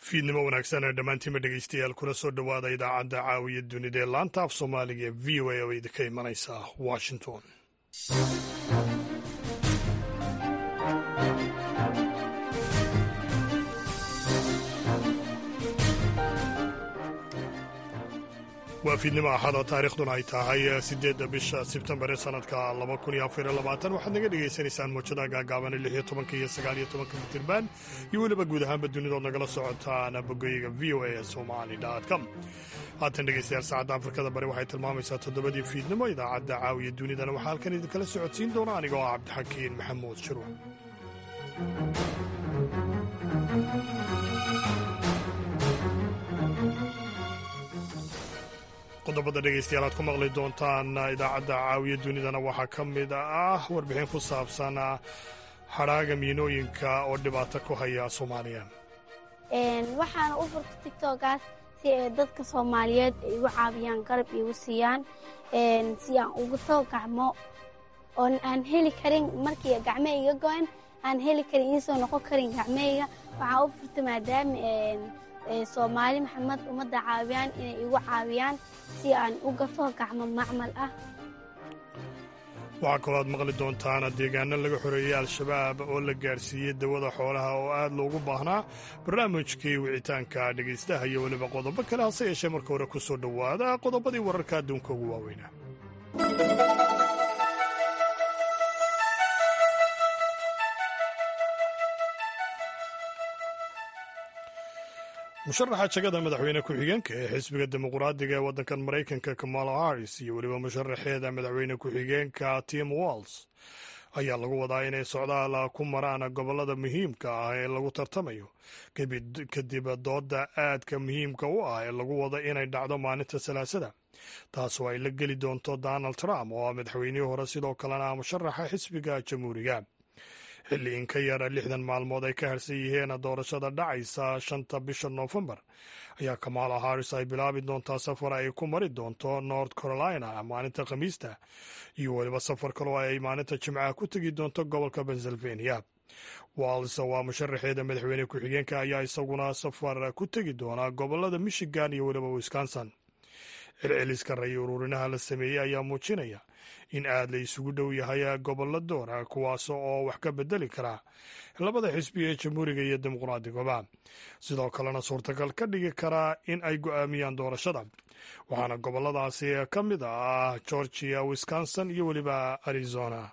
fiidnimo wanaagsan ee dhammaantiinba dhegeystayaal kuna soo dhowaada idaacadda caawiya dunida ee laanta af soomaaliga ee v o a oo idinka imanaysa washington waa fiidnimo axada taariikhduna ay tahay siddeedda bisha sebtembar ee sanadka laba kun iyo afar iyo labaatan waxaad naga dhegaysanaysaan mawjadaha gaagaabane lix iyo tobanka iyo sagaal iyo tobanka mitirban iyo weliba guud ahaanba dunidood nagala socotaan bogoyga v o a somali com haatan dhegeystayaal saacadda afrikada bari waxay tilmaamaysaa toddobadii fiidnimo idaacadda caawiya dunidana waxaa halkan idinkala socodsiin doona anigoo ah cabdixakiin maxamuud shirwa qodobada dhegeystayaal aad ku maqli doontaan idaacadda caawiya dunidana waxaa ka mid ah warbixin ku saabsan hadhaaga miinooyinka oo dhibaato ku haya soomaaliya waxaana u furta tigtogaas si ay dadka soomaaliyeed ay igu caawiyaan garab iigu siiyaan si aan ugu soo gacmo oon aan heli karin markii gacme iga go-an aan heli karin iisoo noqon karin gacmeyga waxaa u furta maadaama soomaali maxamed ummadda caawiyaan inay igu caawiyaan si aan uga soo gacmo macmal ah waxaa kaloo aad maqli doontaan deegaano laga xoreeyey al-shabaab oo la gaadhsiiyey dawada xoolaha oo aad loogu baahnaa barnaamijkii wicitaanka dhegaystaha iyo weliba qodobo kale hase yeeshee marka hore ku soo dhowaada qodobadii wararka adduunka ugu waaweynaa musharaxa jagada madaxweyne ku-xigeenka ee xisbiga dimuqraadiga ee waddankan maraykanka kamala harris iyo weliba musharaxeeda madaxweyne ku-xigeenka tim walls ayaa lagu wadaa inay socdaal ku maraan gobollada muhiimka ah ee lagu tartamayo kadib dooda aadka muhiimka u ah ee lagu wado inay dhacdo maalinta salaasada taasoo ay la geli doonto donald trump oo ah madaxweynihii hore sidoo kalena musharaxa xisbiga jamhuuriga xilli in ka yara lixdan maalmood ay ka harsan yihiin doorashada dhacaysa shanta bisha noofembar ayaa kamala harris ay bilaabi doontaa safar ay ku mari doonto north carolina maalinta khamiista iyo weliba safar kaloo ay maalinta jimcaha ku tegi doonto gobolka pennsylvania walls waa musharaxeeda madaxweyne ku-xigeenka ayaa isaguna safar ku tegi doona gobolada michigan iyo weliba wisconsin celceliska ray ururinaha la sameeyey ayaa muujinaya in aad la isugu dhow yahay gobollo doora kuwaas oo wax ka bedeli kara labada xisbi ee jamhuuriga iyo dimuqraadiguba sidoo kalena suurtagal ka dhigi kara in ay go'aamiyaan doorashada waxaana gobolladaasi ka mid ah georgia wisconsin iyo weliba arizona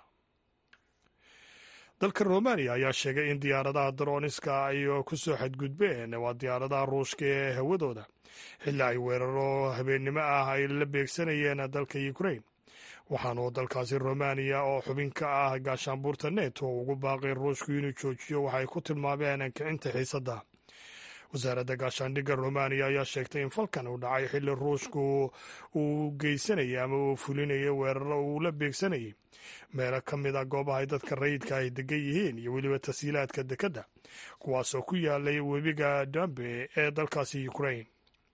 dalka romaniya ayaa sheegay in diyaaradaha darooniska ay ku soo xadgudbeen waa diyaaradaha ruushka ee hawadooda xilli ay weeraro habeennimo ah ay la beegsanayeen dalka ukrain waxaanu dalkaasi romaniya oo xubin ka ah gaashaanbuurta neto ugu baaqay ruushku inuu joojiyo waxay ku tilmaameen kicinta xiisadda wasaaradda gaashaandhigga romaniya ayaa sheegtay in falkan uu dhacay xilli ruushku uu geysanayay ama uu fulinayay weeraro uu la beegsanayay meelo ka mid a goobaha ay dadka rayidka ay degan yihiin iyo weliba tasiilaadka dekedda kuwaasoo ku yaalay webiga dambe ee dalkaasi ukrain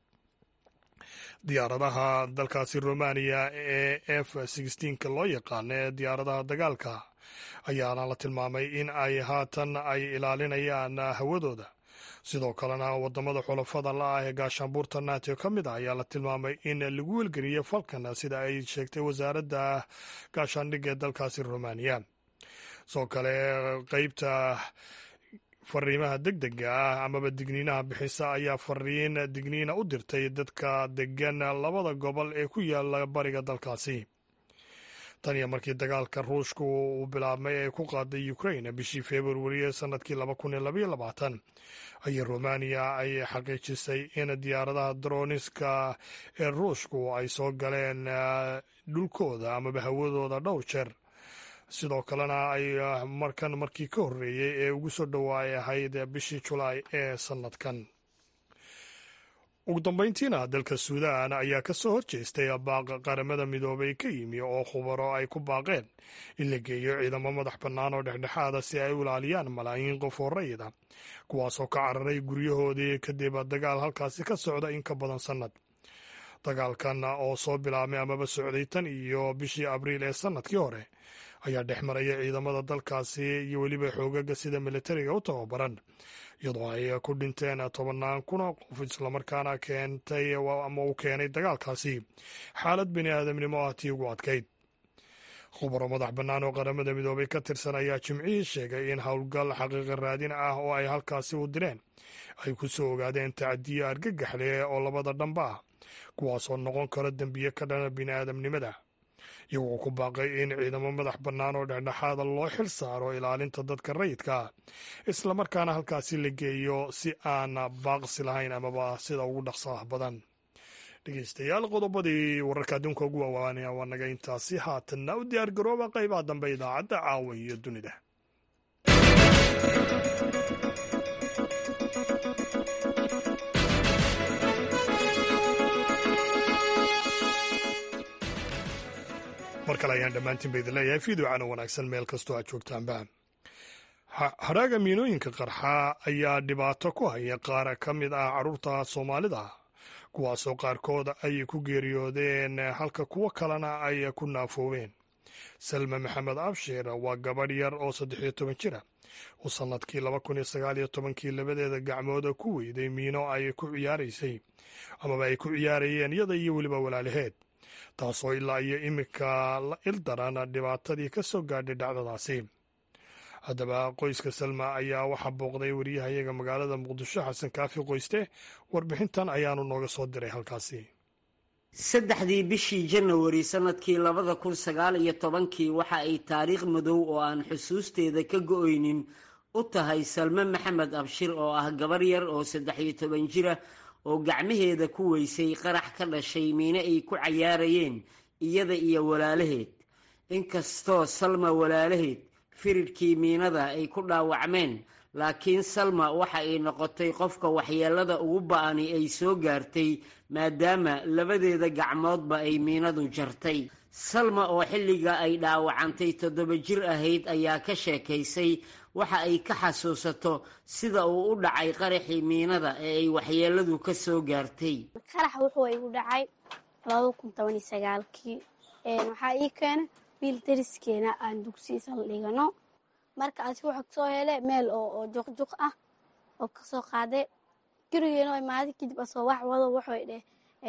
diyaaradaha dalkaasi romaniya ee f sixteenka loo yaqaano ee diyaaradaha dagaalka ayaana la tilmaamay in ay haatan ay ilaalinayaan hawadooda sidoo kalena wadamada xulafada la-ah ee gaashaanbuurta nato ka mid ah ayaa la tilmaamay in lagu welgeliyey falkan sida ay sheegtay wasaaradda gaashaandhigga ee dalkaasi romaniya sidoo kale qeybta fariimaha deg dega ah amaba digniinaha bixisa ayaa fariin digniina u dirtay dadka degan labada gobol ee ku yaala bariga dalkaasi tan iyo markii dagaalka ruushku uu bilaabmay ee ku qaaday ukrain bishii februari ee sanadkii laba kun iyo labaiyo labaatan ayay romaniya ay xaqiijisay in diyaaradaha droniska ee ruushku ay soo galeen dhulkooda amaba hawadooda dhowr jeer sidoo kalena ay markan markii ka horreeyey ee ugu soo dhowaay ahayd bishii julaay ee sannadkan ugu dambayntiina dalka suudaan ayaa ka soo horjeestay baaq qaramada midoobay ka yimi oo khubaro ay ku baaqeen in la geeyo ciidamo madax bannaan oo dhexdhexaada si ay u ilaaliyaan malaayiin qof oo rayida kuwaasoo ka cararay guryahoodii kadib dagaal halkaasi ka socda in ka badan sannad dagaalkan oo soo bilaabmay amaba socday tan iyo bishii abriil ee sannadkii hore ayaa dhex maraya ciidamada dalkaasi iyo weliba xoogaga sida militariga u tababaran iyadoo ay ku dhinteen tobannaan kun oo qof islamarkaana keentay ama uu keenay dagaalkaasi xaalad bini aadamnimo ah tii ugu adkayd khubaro madax bannaan oo qaramada midoobay ka tirsan ayaa jimcihii sheegay in howlgal xaqiiqa raadin ah oo ay halkaasi u direen ay ku soo ogaadeen tacadiyo argagaxle oo labada dhamba ah kuwaasoo noqon karo dembiye ka dhana bini aadamnimada iyagoo ku baaqay in ciidamo madax bannaan oo dhexdhexaada loo xil saaro ilaalinta dadka rayidka ah islamarkaana halkaasi la geeyo si aan baaqsi lahayn amaba sida ugu dhaqsaah badan dhegeystayaal qodobadii wararka adduunka ugu waawaanaya waa naga intaasi haatanna u diyaar garooba qaybaha dambe idaacadda caawa iyo dunida mar kale ayaan dhammaantiin ba idin leeyahay fiidocana wanaagsan meel kastoo aad joogtaanba hadhaaga miinooyinka qarxa ayaa dhibaato ku haya qaar ka mid ah carruurta soomaalida kuwaasoo qaarkood ay ku geeriyoodeen halka kuwo kalena ay ku naafoobeen salma maxamed abshir waa gabadh yar oo saddex iyo toban jira oo sannadkii laba kun iyo sagaal iyo tobankii labadeeda gacmooda ku weyday miino ay ku ciyaaraysay amaba ay ku ciyaarayeen iyada iyo weliba walaalaheed taasoo ilaa iyo iminka la ildaran dhibaatadii ka soo gaadhay dhacdadaasi haddaba qoyska salma ayaa waxaa booqday wariyahayaga magaalada muqdisho xasan kaafi qoyste warbixintan ayaanu nooga soo diray halkaasi saddexdii bishii janawari sannadkii labada kun sagaal iyo tobankii waxa ay taariikh madow oo aan xusuusteeda ka go-oynin u tahay salme maxamed abshir oo ah gabar yar oo saddex iyo toban jira oo gacmaheeda ku weysay qarax ka dhashay miine ay ku cayaarayeen iyada iyo walaalaheed inkastoo salma walaalaheed firidhkii miinada ay ku dhaawacmeen laakiin salma waxa ay noqotay qofka waxyeelada ugu ba-ani ay soo gaartay maadaama labadeeda gacmoodba ay miinadu jartay salma oo xilliga ay dhaawacantay toddoba jir ahayd ayaa ka sheekaysay waxa ay ka xasuusato sida uu u dhacay qaraxii miinada ee ay waxyeeladu ka soo gaartay qarax wuxuu igu dhacay laba kun toban iyo sagaalkii waxaa ii keenay wiil dariskeena aan dugsiisa la dhigano marka asi wuxuu kasoo hele meel oo juqjuq ah oo kasoo qaaday gurigeena imaaday kadib asoo wax wado wuxuu dheh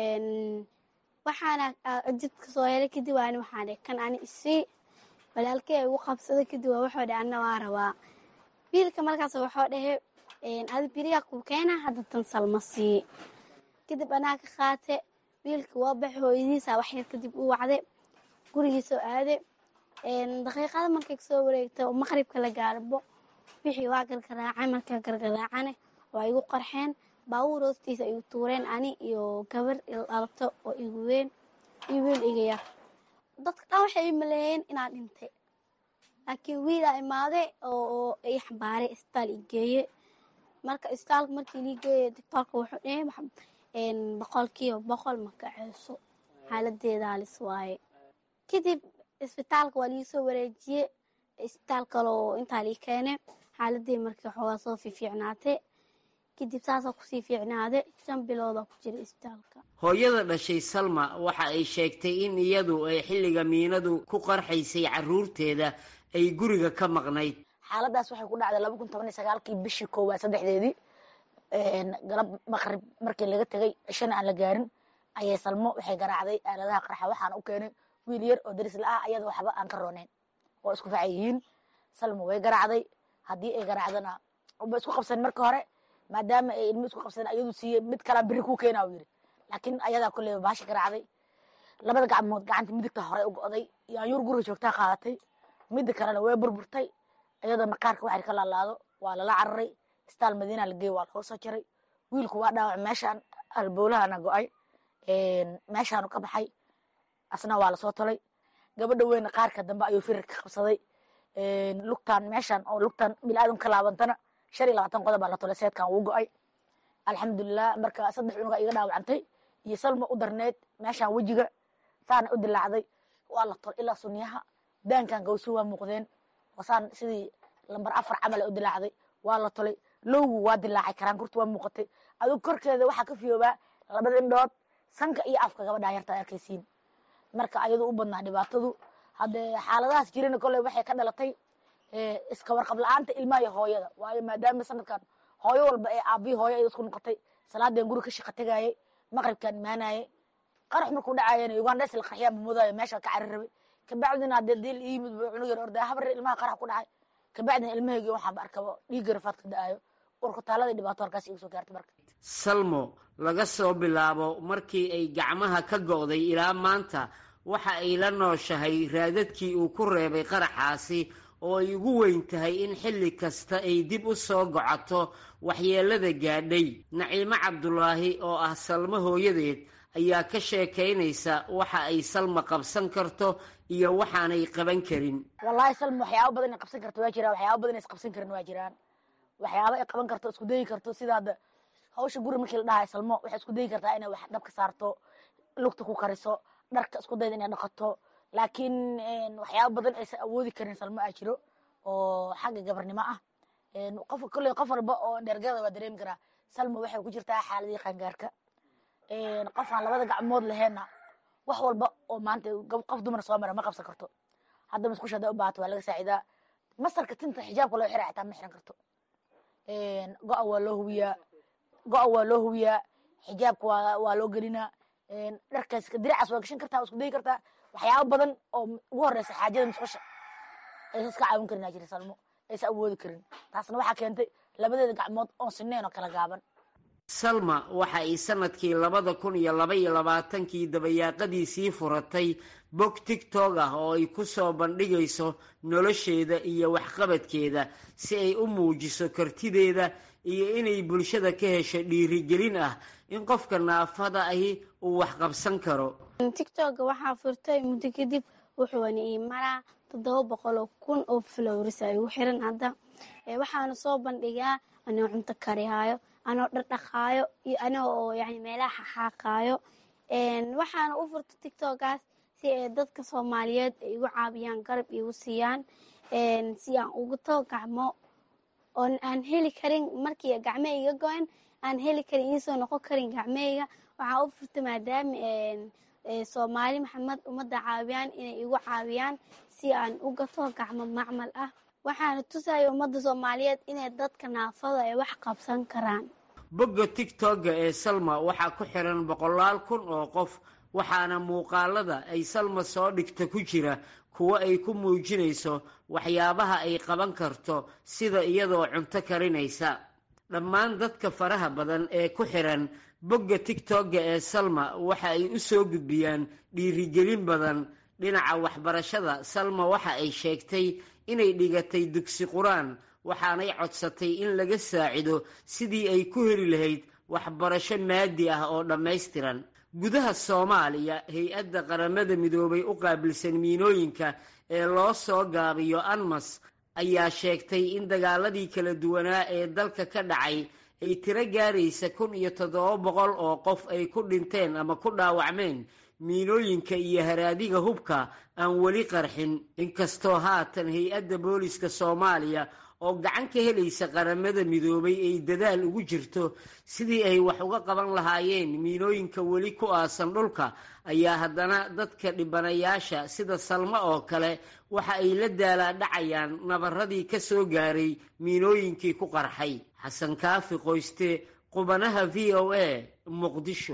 waxaana jid kasoo helay kadib waani waxaan dheh kan ani isii walaalkey ay ugu qabsaday kadib waa wuxuu dheh anna waa rabaa wiilka markaas wuxuu dhehe adi biriga kuu keena hadda tan salma sii kadib anaa ka qaate wiilka waa bax hooyadiisa waxyar kadib u wacde gurigiisoo aade daqiiqada markay kasoo wareegta oo maqribka la gaarbo wixii waa gargaraacay markaa gargaraacane waa igu qarxeen baabuur hoostiisa igu tuureen ani iyo gabar dhalabto oo igu weyn iyo wiil iga yar dadka dhan waxay i maleeyeen inaa dhintay laakiin wiilaa imaade oo i xambaaray isbitaal i geeye marka isbitaalka markii lii geeye doctoorka wuxuu dhahe boqolkiiba boqol ma kaceyso xaaladeeda halis waaye kadib isbitaalka waa liisoo wareejiye isbitaal kaloo intaa lii keene xaaladii markii xoogaa soo fiifiicnaatay kadib saasaa kusii fiicnaade shan biloodaa ku jira isbitaalka hooyada dhashay salma waxa ay sheegtay in iyadu ay xilliga miinadu ku qarxaysay caruurteeda ay guriga ka maqnayd xaaladaas waxay ku dhacday laba kun toban iyo sagaalkii bishii koowaad saddexdeedii galab maqrib markii laga tegay cishana aan la gaarin ayay salmo waxay garaacday aaladaha qarxa waxaana u keenay wiil yar oo daris la-ah ayada waxba aan ka rooneyn oo isku faca yihiin salmo way garaacday haddii ay garaacdana ba isku qabsan marka hore maadaama ay ilmo isku qabsan ayadu siiye mid kalaa beri kuu keena u yiri laakiin ayadaa kulleyba baashi garaacday labada gacmood gacanta midigta hore u go'day yaanyuur guriga joogtaa qaadatay midda kalena way burburtay iyadoo maqaarka waxay ka laalaado waa lala cararay isbitaal madiina la geey waa looga soo jaray wiilku waa dhaawac meeshaan alboolahana go'ay meeshaanu ka baxay asna waa lasoo tolay gabadha weyna qaarka dambe ayuu firir ka qabsaday lugtaan meeshaan oo lugtaan bilaadan ka laabantana shan iyo labaatan qodob baa la tolay seedkan wuu go'ay alxamdulilah marka saddex cunuga iga dhaawacantay iyo salma u darneed meeshaan wejiga saana u dilaacday waa la tol ilaa sunniyaha daankan gawsu waa muuqdeen wasaan sidii lambar afar camal u dilaacday waa la tolay lowgu waa dilaacay karaankurta waa muuqatay adug korkeeda waxaa ka fiyoobaa labada indhood sanka iyo afka gabadhaa yarta arkaysiin marka ayadu u badnaa dhibaatadu haddee xaaladahaas jirana kolley waxay ka dhalatay iska warqab la-aanta ilmaha iyo hooyada waayo maadaama sanadkan hooyo walba ee aabbihi hooyo ay isku noqotay salaadeen guri ka shaqa tegayay maqribkaan imaanayay qarax markuu dhacayana ugandhes la qarxiyaan bamudaayo meesha ka cari rabay kabacdina haddee dil iyimid bu cunug yar ordaa habar ilmaha qarax ku dhacay kabacdina ilmahaygi waxaanba arkaba dhiigga rafaadka da-ayo urkutaalada dhibaato halkaas igu soo gaartay marka salmo laga soo bilaabo markii ay gacmaha ka go'day ilaa maanta waxa ay la nooshahay raadadkii uu ku reebay qaraxaasi oo ay ugu weyn tahay in xilli kasta ay dib u soo gocato waxyeellada gaadhay naciimo cabdulaahi oo ah salmo hooyadeed ayaa ka sheekaynaysa waxa ay salma qabsan karto iyo waxaanay qaban karin wallahi salma waxyaaba badan ay qabsan karto waa jiraan waxyaaba badan is qabsan karin waa jiraan waxyaaba ay qaban karto isku dayi karto sida hadda hawsha guri markii la dhahay salmo waxay isku dayi kartaa inay wax dhabka saarto lugta ku kariso dharka isku dayda inay dhaqato laakiin waxyaaba badan aysan awoodi karin salmo aa jiro oo xagga gabarnimo ah qof kolley qof walba oo dhergada waa dareemi karaa salmo waxay ku jirtaa xaaladii qaangaarka qof aan labada gacmood laheenna wax walba oo maanta qof dumar soo mara ma qabsan karto hadda musqusha hadday u baahato waa laga saacidaa masarka tinta xijaabka loo xira xitaa ma xiran karto go-a waa loo huwiyaa go-a waa loo huwiyaa xijaabka waa waa loo gelinaa dharkaas diracaas waa gashan kartaa waa isku dayi kartaa waxyaaba badan oo ugu horeysa xaajada musqusha aysan iska caawin karin aa jira salmo aysan awoodi karin taasna waxaa keentay labadeeda gacmood oon sineen oo kala gaaban salma waxa ay sanadkii labada kun iyo laba iyo labaatankii dabayaaqadiisii furatay bog tigtog ah oo ay ku soo bandhigayso nolosheeda iyo waxqabadkeeda si ay u muujiso kartideeda iyo inay bulshada ka hesho dhiirigelin ah in qofka naafada ahi uu wax qabsan karo tictogga waxaa furtay muddo kadib wuxuuna ii maraa toddoba boqoloo kun oo flowris ay ugu xiran hadda waxaana soo bandhigaa anoo cunto karihaayo anoo dhardhaqaayo iyo anoo oo yani meelaha xaaqaayo waxaana u furta tictoggaas si ay dadka soomaaliyeed ay igu caawiyaan garab igu siiyaan si aan ugu too gacmo oon aan heli karin markii gacme iga go-an aan heli karin iisoo noqon karin gacmeyga waxaa u furta maadaama soomaali maxamed ummadda caawiyaan inay igu caawiyaan si aan u gato gacmo macmal ah waxaana tusaya ummadda soomaaliyeed inay dadka naafada ay wax qabsan karaan bogga tigtogga ee salma waxaa ku xiran boqolaal kun oo qof waxaana muuqaalada ay salma soo dhigta ku jira kuwo ay ku muujinayso waxyaabaha ay qaban karto sida iyadoo cunto karinaysa dhammaan dadka faraha badan ee ku xiran bogga tigtogga ee salma waxa ay u soo gudbiyaan dhiirigelin badan dhinaca waxbarashada salma waxa ay sheegtay inay dhigatay dugsi qur-aan waxaanay codsatay in laga saacido sidii ay ku heli lahayd waxbarasho maadi ah oo dhammaystiran gudaha soomaaliya hay-adda qaramada midoobay u qaabilsan miinooyinka ee loo soo gaabiyo anmas ayaa sheegtay in dagaaladii kala duwanaa ee dalka ka dhacay ay tiro gaaraysa kun iyo toddoba boqol oo qof ay ku dhinteen ama ku dhaawacmeen miinooyinka iyo haraadiga hubka aan weli qarxin inkastoo haatan hay-adda booliska soomaaliya oo gacan ka helaysa qaramada midoobay ay dadaal ugu jirto sidii ay wax uga qaban lahaayeen miinooyinka weli ku aasan dhulka ayaa haddana dadka dhibanayaasha sida salmo oo kale waxa ay la daalaadhacayaan nabaradii ka soo gaaray miinooyinkii ku qarxay xasan kaafi qoyste qubanaha v o a muqdisho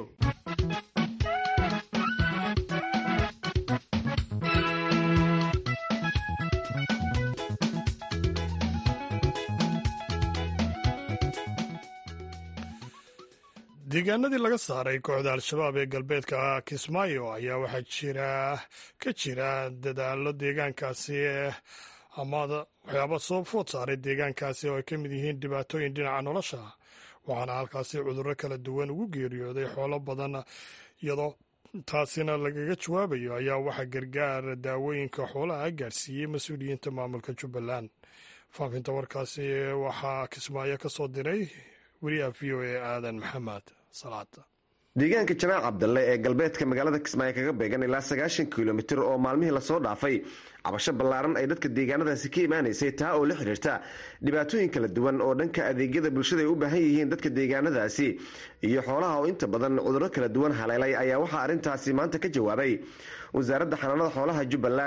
deegaanadii laga saaray kooxda al-shabaab ee galbeedka kismaayo ayaa waxaa jira ka jira dadaalo deegaankaasi ama waxyaaba soo food saaray deegaankaasi oo ay ka mid yihiin dhibaatooyin dhinaca nolosha waxaana halkaasi cudurro kala duwan ugu geeriyooday xoolo badan iyadoo taasina lagaga jawaabayo ayaa waxaa gargaar daawooyinka xoolaha gaarsiiyey mas-uuliyiinta maamulka jubbaland faafinta warkaasi waxaa kismaayo ka soo diray weriyaha v o a aadan maxamed salaad deegaanka jamaac cabdalle ee galbeedka magaalada kismaayo kaga beegan ilaa sagaashan kilomitir oo maalmihii lasoo dhaafay cabasho ballaaran ay dadka deegaanadaasi ka imaanaysay taa oo la xidhiirta dhibaatooyin kala duwan oo dhanka adeegyada bulshada ay u baahan yihiin dadka deegaanadaasi iyo xoolaha oo inta badan cudurro kala duwan haleelay ayaa waxaa arrintaasi maanta ka jawaabay wasaaradda xanaanada xoolaha jubbaland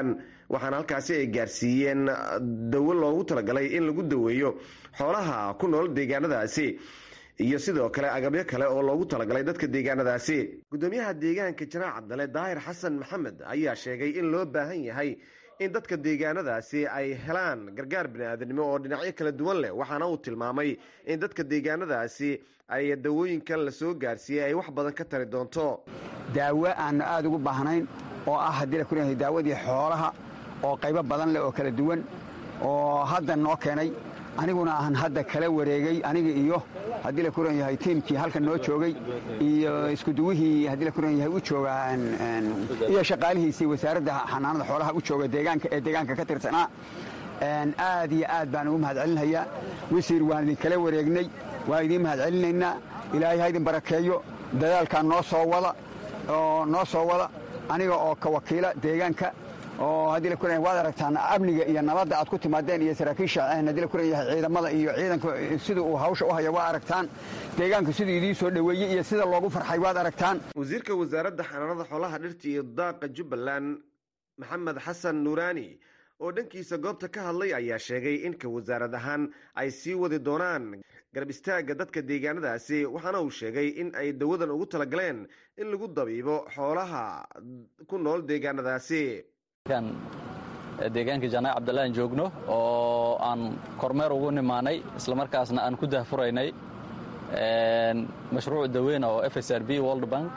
waxaana halkaasi ay gaarsiiyeen dawo loogu talagalay in lagu daweeyo xoolaha ku nool deegaanadaasi iyo sidoo kale agabyo kale oo loogu talagalay dadka deegaanadaasi gudoomiyaha deegaanka janaac cabdale daahir xasan maxamed ayaa sheegay in loo baahan yahay in dadka deegaanadaasi ay helaan gargaar bini'aadanimo oo dhinacyo kala duwan leh waxaana uu tilmaamay in dadka deegaanadaasi ay dawooyinkan la soo gaarsiiyey ay wax badan ka tari doonto daawo aannu aad ugu baahnayn oo ah haddii la kuleeyahay daawadii xoolaha oo qaybo badan leh oo kala duwan oo hadda noo keenay aniguna aan hadda kala wareegay aniga iyo haddii la kuran yahay tiimkii halkan noo joogay iyo iskuduwihii haddii la kuran yahay u jooga iyo shaqaalihiisii wasaaradda xanaanada xoolaha u jooga deegaanka ee deegaanka ka tirsanaa aad iyo aad baan ugu mahadcelinayaa wasiir waan idinkala wareegnay waan idiin mahadcelinaynaa ilaahay ha idin barakeeyo dadaalkaa noo soo wada oo noo soo wada aniga oo ka wakiila deegaanka oo haddii la kuran waad aragtaan amniga iyo nabadda aad ku timaadeen iyo saraakiisha haddii la kuran yahay ciidamada iyo ciidanka sida uu hawsha u haya waa aragtaan deegaanka siduu idiin soo dhoweeyey iyo sida loogu farxay waad aragtaan wasiirka wasaaradda xanaanada xoolaha dhirta iyo daaqa jubbaland maxamed xasan nuuraani oo dhankiisa goobta ka hadlay ayaa sheegay in ka wasaarad ahaan ay sii wadi doonaan garab istaagga dadka deegaanadaasi waxaana uu sheegay in ay dawadan ugu talagaleen in lagu dabiibo xoolaha ku nool deegaanadaasi deegaanka janaac cabdalla aan joogno oo aan kormeer ugu nimaanay islamarkaasna aan ku dahfuraynay mashruuc daweyn oo f s r b world bank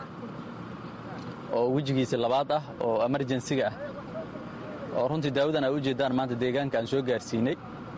oo wejigiisa labaad ah oo emerjensiga ah oo runtii daawadan ay u jeeddaan maanta deegaanka aan soo gaarsiinay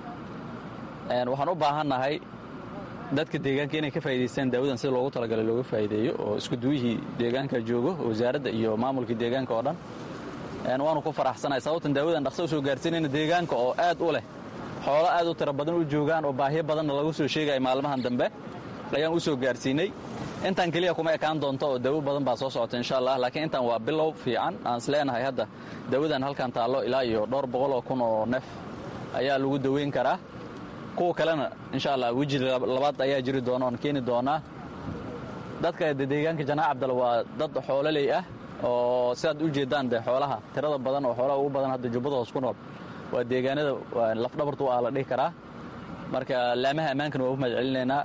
waxaan u baahannahay dadka deegaanka inay ka faa'idaystaan daawadan sida loogu talagalay looga faa'iideeyo oo iskuduwihii deegaanka joogo wasaaradda iyo maamulkii deegaanka oo dhan waanu ku faraxsanahay sababtan daawadan dhaqso u soo gaarsiinayna deegaanka oo aad u leh xoolo aad u tiro badan u joogaan oo baahiyo badanna lagu soo sheegaya maalmahan dambe ayaan u soo gaarsiinay intaan keliya kuma ekaan doonto oo daawo badan baa soo socota insha allah laakiin intaan waa bilow fiican aan isleenahay hadda daawadan halkan taallo ilaa iyo dhowr boqol oo kun oo neef ayaa lagu daweyn karaa kuwa kalena insha allah weji labaad ayaa jiri doona oon keeni doonaa dadka deegaanka janaac cabdal waa dad xoololey ah oo sidaad u jeeddaan de xoolaha tirada badan oo xoolaha ugu badan hadda jubbada hoos ku nool waa deegaanada lafdhabartu aa la dhihi karaa marka laamaha ammaankana waa u mahad celinaynaa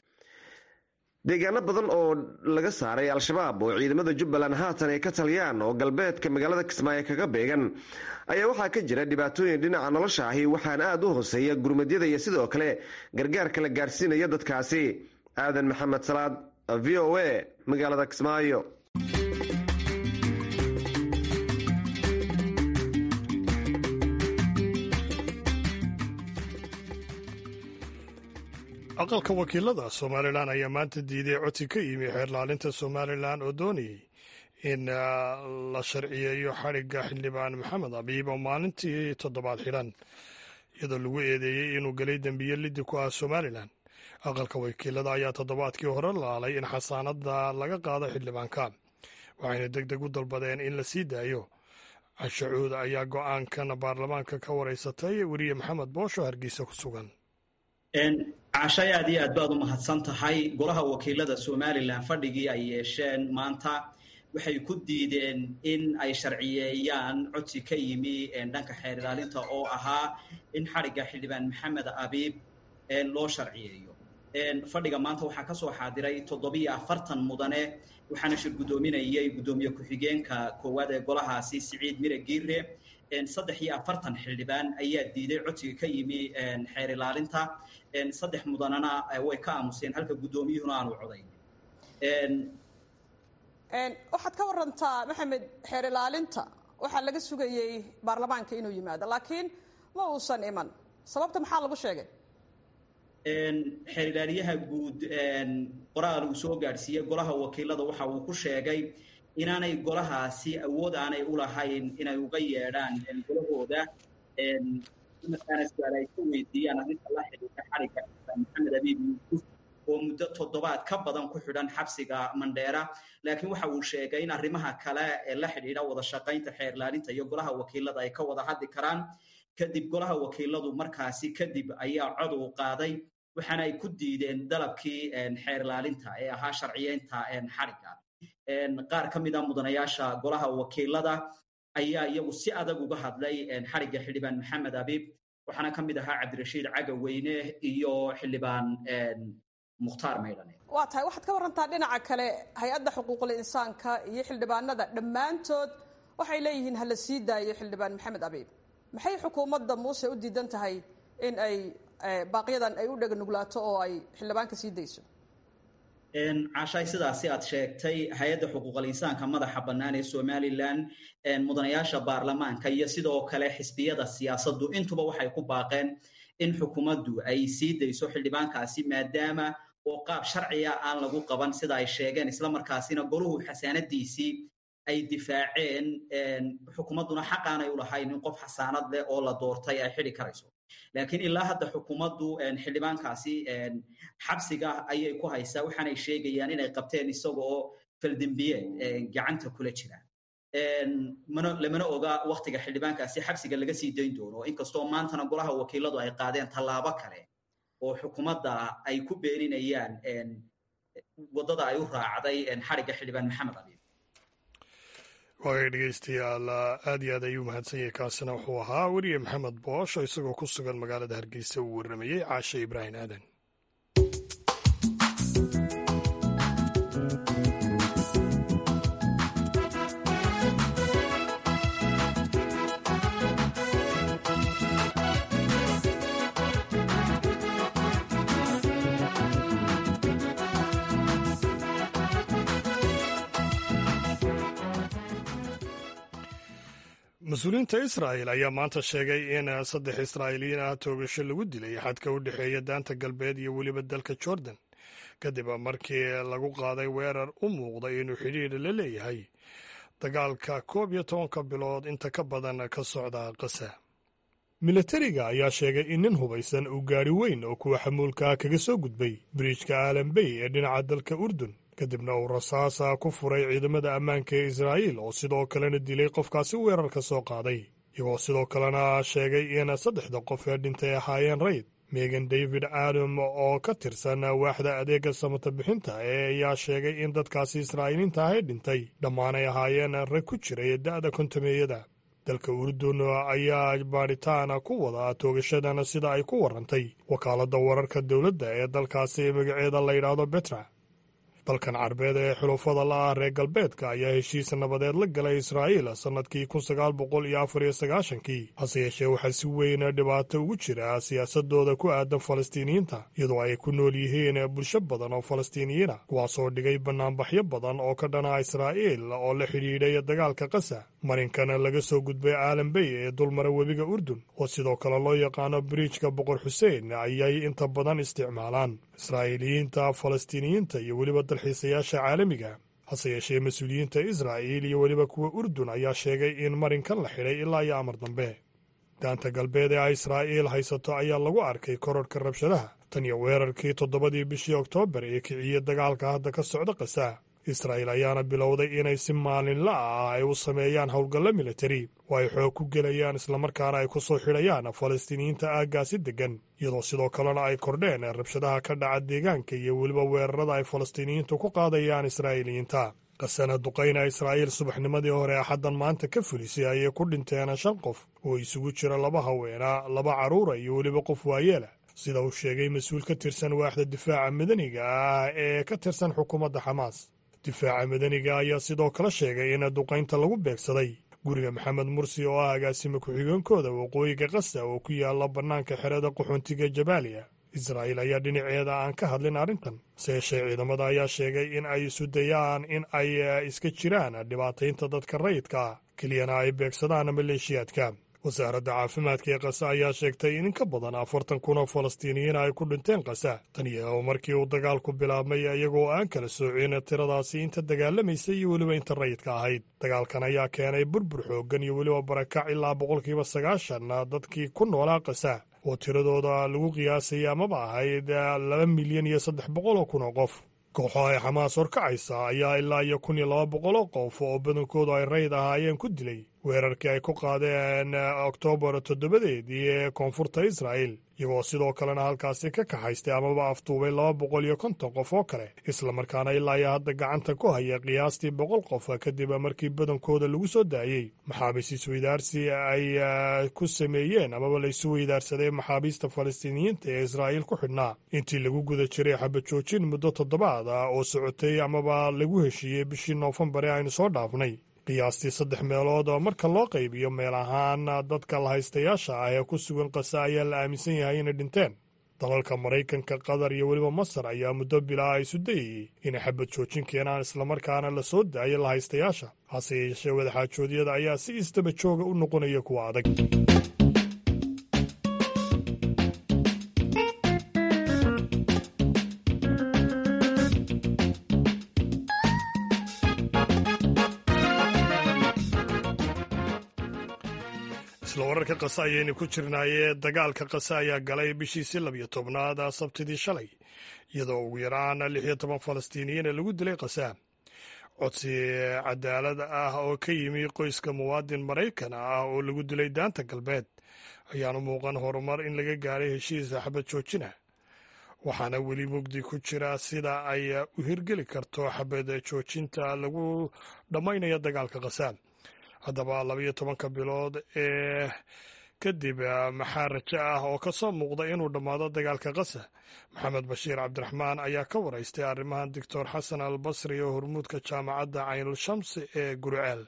deegaano badan oo laga saaray al-shabaab oo ciidamada jubbaland haatan ay ka taliyaan oo galbeedka magaalada kismaayo kaga beegan ayaa waxaa ka jira dhibaatooyin dhinaca nolosha ahi waxaana aada u hooseeya gurmadyada iyo sidoo kale gargaarka la gaarsiinaya dadkaasi aadan maxamed salaad v o a magaalada kismaayo aqalka wakiilada somalilan ayaa maanta diiday codsi ka yimi xeerlaalinta somalilan oo doonayay in la sharciyeeyo xadhigga xildhibaan maxamed abiib oo maalintii toddobaad xidhan iyadoo lagu eedeeyey inuu gelay dembiye liddi ku ah somalilan aqalka wakiilada ayaa toddobaadkii hore laalay in xasaanada laga qaado xildhibaanka waxayna deg deg u dalbadeen in la sii daayo cashacuud ayaa go-aankan baarlamaanka ka wareysatay weriye maxamed boosho hargeysa ku sugan cashay aad iyo aad baad u mahadsan tahay golaha wakiilada somalilan fadhigii ay yeesheen maanta waxay ku diideen in ay sharciyeeyaan codsi ka yimi dhanka xeer ilaalinta oo ahaa in xadhigga xildhibaan maxamed abiib loo sharciyeeyo fadhiga maanta waxaa kasoo xaadiray toddobiyo afartan mudane waxaana shir guddoominayay guddoomiye ku-xigeenka koowaad ee golahaasi siciid mire giire saddex iyo afartan xildhibaan ayaa diiday codsiga ka yimi xeer ilaalinta saddex mudanana way ka aamuseen halka guddoomiyuhuna aanu codayn waxaad ka warantaa maxamed xeer ilaalinta waxaa laga sugayey baarlamaanka inuu yimaado laakiin ma uusan iman sababta maxaa lagu sheegay xeer ilaaliyaha guud qoraal uu soo gaadhsiiyey golaha wakiilada waxa uu ku sheegay inaanay golahaasi awood aanay u lahayn inay uga yeedhaan golahooda markaana su-aal ay ka weydiiyaan arrinta la xidhiidha xadhigga maxamed abiib yuusuf oo muddo toddobaad ka badan ku xidhan xabsiga mandheera laakiin waxa uu sheegay in arrimaha kale ee la xidhiidha wada shaqaynta xeer ilaalinta iyo golaha wakiilada ay ka wada hadli karaan kadib golaha wakiiladu markaasi kadib ayaa cod uu qaaday waxaana ay ku diideen dalabkii xeer ilaalinta ee ahaa sharciyeynta xadhigga qaar ka mid a mudanayaasha golaha wakiilada ayaa iyagu si adag uga hadlay xadhigga xildhibaan maxamed abiib waxaana ka mid ahaa cabdirashiid cagaweyne iyo xildhibaan mukhtaar maydhane waa tahay waxaad ka warantaa dhinaca kale hay-adda xuquuqul insaanka iyo xildhibaanada dhammaantood waxay leeyihiin hala sii daayo xildhibaan maxamed abiib maxay xukuumadda muuse u diidan tahay in ay baaqyadan ay u dheganuglaato oo ay xildhibaanka sii dayso cashaay sidaasi aad sheegtay hay-adda xuquuqal insaanka madaxa bannaan ee somalilan mudanayaasha baarlamaanka iyo sidoo kale xisbiyada siyaasaddu intuba waxay ku baaqeen in xukuumaddu ay sii dayso xildhibaankaasi maadaama oo qaab sharciga aan lagu qaban sida ay sheegeen islamarkaasina goluhu xasaanadiisii ay difaaceen xukuumadduna xaqaanay u lahayn in qof xasaanad leh oo la doortay ay xidhi karayso laakiin ilaa hadda xukuumaddu xildhibaankaasi xabsiga ayay ku haysaa waxaanay sheegayaan inay qabteen isaga oo faldembiyeed gacanta kula jira lamana oga waktiga xildhibaankaasi xabsiga laga sii dayn doono inkastoo maantana golaha wakiiladu ay qaadeen tallaabo kale oo xukuumadda ay ku beeninayaan waddada ay u raacday xadhigga xildhibaan maxamed abiib waagay dhegeystayaal aad iyo aad ayuu mahadsan yahay kaasina wuxuu ahaa weriye maxamed boosh oo isagoo ku sugan magaalada hargeysa uu warramayey caashe ibraahim aadan mas-uuliyiinta israa'el ayaa maanta sheegay in saddex israa'iiliyiin ah toogasho lagu dilay xadka u dhexeeya daanta galbeed iyo weliba dalka jordan kadib markii lagu qaaday weerar u muuqday inuu xidhiidh la leeyahay dagaalka koob iyo tobanka bilood inta ka badan ka socda qasa milatariga ayaa sheegay in nin hubaysan uu gaadhi weyn oo kuwa xamuulkaa kaga soo gudbay biriijka aalambey ee dhinaca dalka urdun kadibna uu rasaasa ku furay ciidamada ammaanka ee israa'iil oo sidoo kalena dilay qofkaasi weerarka soo qaaday iyagoo sidoo kalena sheegay in saddexda qof ee dhintay ahaayeen rayd megan david adam oo ka tirsan waaxda adeega samata bixinta ee ayaa sheegay in dadkaasi israa'iiliinta ahay dhintay dhammaan ay ahaayeen rag ku jiray da'da kontameeyada dalka urdun ayaa baadhitaan ku wada toogashadan sida ay ku warrantay wakaaladda wararka dowladda ee dalkaasi magaceeda la yidhaahdo betra dalkan carbeed ee xulufada la ah reer galbeedka ayaa heshiis nabadeed la galay israa'iil sannadkii kun sagaal boqol iyo afar iyo sagaashankii hase yeeshee waxaa si weyn dhibaato ugu jira siyaasadooda ku aadan falastiiniyiinta iyadoo ay ku nool yihiin bulsho badan oo falastiiniyiina kuwaasoo dhigay bannaanbaxyo badan oo ka dhana israa'iil oo la xidhiidhay dagaalka qasa marinkana laga soo gudbay aalambey ee dulmara webiga urdun oo sidoo kale loo yaqaano biriijka boqor xuseen ayay inta badan isticmaalaan israa'iiliyiinta falastiiniyiinta iyo weliba dalxiisayaasha caalamiga hase yeeshee mas-uuliyiinta israa'iil iyo weliba kuwa urdun ayaa sheegay in marinkan la xidhay ilaa iyo amar dambe daanta galbeed ee ay israa'iil haysato ayaa lagu arkay kororhka rabshadaha tan iyo weerarkii toddobadii bishii oktoobar ee kiciyey dagaalka hadda ka socda qasa israa'iil ayaana bilowday inay si maalinla ah ay u sameeyaan howlgallo militari oo ay xoog ku gelayaan islamarkaana ay ku soo xidhayaan falastiiniyiinta aaggaasi deggan iyadoo sidoo kalena ay kordheen rabshadaha ka dhaca deegaanka iyo weliba weerarada ay falastiiniyiintu ku qaadayaan israa'iiliyiinta qasana duqayna israa'iil subaxnimadii hore axaddan maanta ka fulisay ayay ku dhinteen shan qof oo isugu jira laba haweena laba carruura iyo weliba qof waayeela sida uu sheegay mas-uul ka tirsan waaxda difaaca madaniga ah ee ka tirsan xukuumadda xamaas difaaca madaniga ayaa sidoo kale sheegay in duqaynta lagu beegsaday guriga maxamed mursi oo ah agaasima ku-xigeenkooda waqooyiga qasa oo ku yaala bannaanka xerada qaxoontiga jabaaliya israa'iil ayaa dhinaceeda aan ka hadlin arrintan se yeeshee ciidamada ayaa sheegay in ay isu dayaan in ay iska jiraan dhibaataynta dadka rayidka ah keliyana ay beegsadaan maleeshiyaadka wasaaradda caafimaadka ee qasa ayaa sheegtay in in ka badan afartan kun oo falastiiniyiin ay ku dhinteen qasa tan iyo markii uu dagaalku bilaabmay iyagoo aan kala soocin tiradaasi inta dagaalamaysa iyo weliba inta rayidka ahayd dagaalkan ayaa keenay burbur xooggan iyo weliba barakac ilaa boqolkiiba sagaashan dadkii ku noolaa qasa oo tiradooda lagu qiyaasay amaba ahayd laba milyan iyo saddex boqol oo kun oo qof kooxo ay xamaas horkacaysa ayaa ilaa iyo kun iyo laba boqol oo qof oo badankoodu ay rayid ahaayeen ku dilay weerarkii ay ku qaadeen oktoobar toddobadeedii ee koonfurta israa'el iyagoo sidoo kalena halkaasi ka kaxaystay amaba afduubay laba boqol iyo konton qof oo kale islamarkaana ilaa iyo hadda gacanta ku haya qiyaastii boqol qof kadib markii badankooda lagu soo daayey maxaabiis isweydaarsi ay ku sameeyeen amaba la isu weydaarsaday maxaabiista falastiiniyiinta ee israa'iil ku xidhnaa intii lagu guda jiray xabajoojin muddo toddobaad ah oo socotay amaba lagu heshiiyey bishii noofembar ee aynu soo dhaafnay qiyaastii saddex meelood oo marka loo qaybiyo meel ahaan dadka lahaystayaasha ah ee ku sugan qasa ayaa la aaminsan yahay inay dhinteen dalalka maraykanka qatar iyo weliba masar ayaa muddo bilaa isu dayayey inay xabad joojin keenaan islamarkaana la soo daayo lahaystayaasha hase yeeshee wadaxaajoodyada ayaa si isdaba jooga u noqonaya kuwa adag isla wararka qase ayaynu ku jirnaayee dagaalka qase ayaa galay bishiisii labiyo tobnaad sabtidii shalay iyadoo ugu yaraan lix iyo toban falastiiniyiina lagu dilay qasa codsi cadaalad ah oo ka yimi qoyska muwaadin maraykan ah oo lagu dilay daanta galbeed ayaanu muuqan horumar in laga gaaray heshiisa xabad joojina waxaana weli mugdi ku jira sida ay u hirgeli karto xabad joojinta lagu dhammaynayo dagaalka qasa haddaba labayo tobanka bilood ee kadib maxaa rajo ah oo ka soo muuqda inuu dhammaado dagaalka qasa maxamed bashiir cabdiraxmaan ayaa ka waraystay arrimahan doctor xasan al basri oo hormuudka jaamacadda caynul shamsi ee guriceel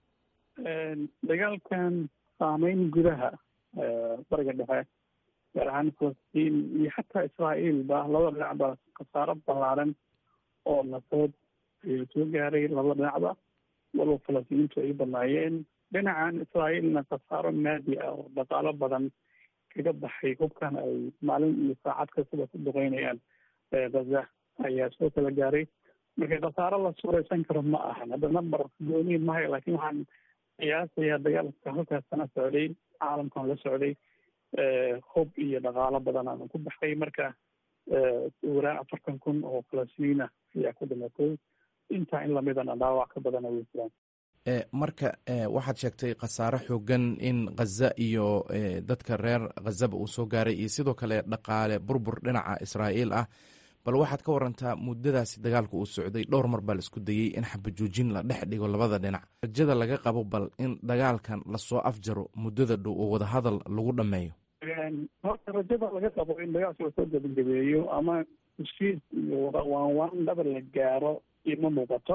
dagaalkan saameyn gudaha bariga dhexe gaar ahaan falastiin iyo xataa israa'iil ba labada dhinacba khasaaro ballaaran oo nafood ayuu soo gaaray labada dhinacba walba falastiiniintu ay badnaayeen dhinacan israa'iilna khasaaro maadi ah oo dhaqaalo badan kaga baxay hubkan ay maalin iyo saacad kastaba ku duqeynayaan gaza ayaa soo kala gaaray marka khasaaro la suuraysan karo ma ahan hadda number gooni mahay laakiin waxaan qiyaasayaa dagaalka halkaas sana socday caalamkan la socday hub iyo dhaqaalo badan aan ku baxay marka waraan afartan kun oo falastiiniina ayaa ku dhimatay intaa in lamidana dhaawac ka badana way jiraan marka waxaad sheegtay khasaare xoogan in khaza iyo dadka reer khazaba uu soo gaaray iyo sidoo kale dhaqaale burbur dhinaca israa'iil ah bal waxaad ka warantaa muddadaasi dagaalka uu socday dhowr mar baa la isku dayey in xabajoojin la dhex dhigo labada dhinac rajada laga qabo bal in dagaalkan lasoo afjaro muddada dhow oo wadahadal lagu dhammeeyo horta rajada laga qabo in dagaalka lasoo gabagabeeyo ama heshiis iyo waanwaan dhaba la gaaro ima muuqato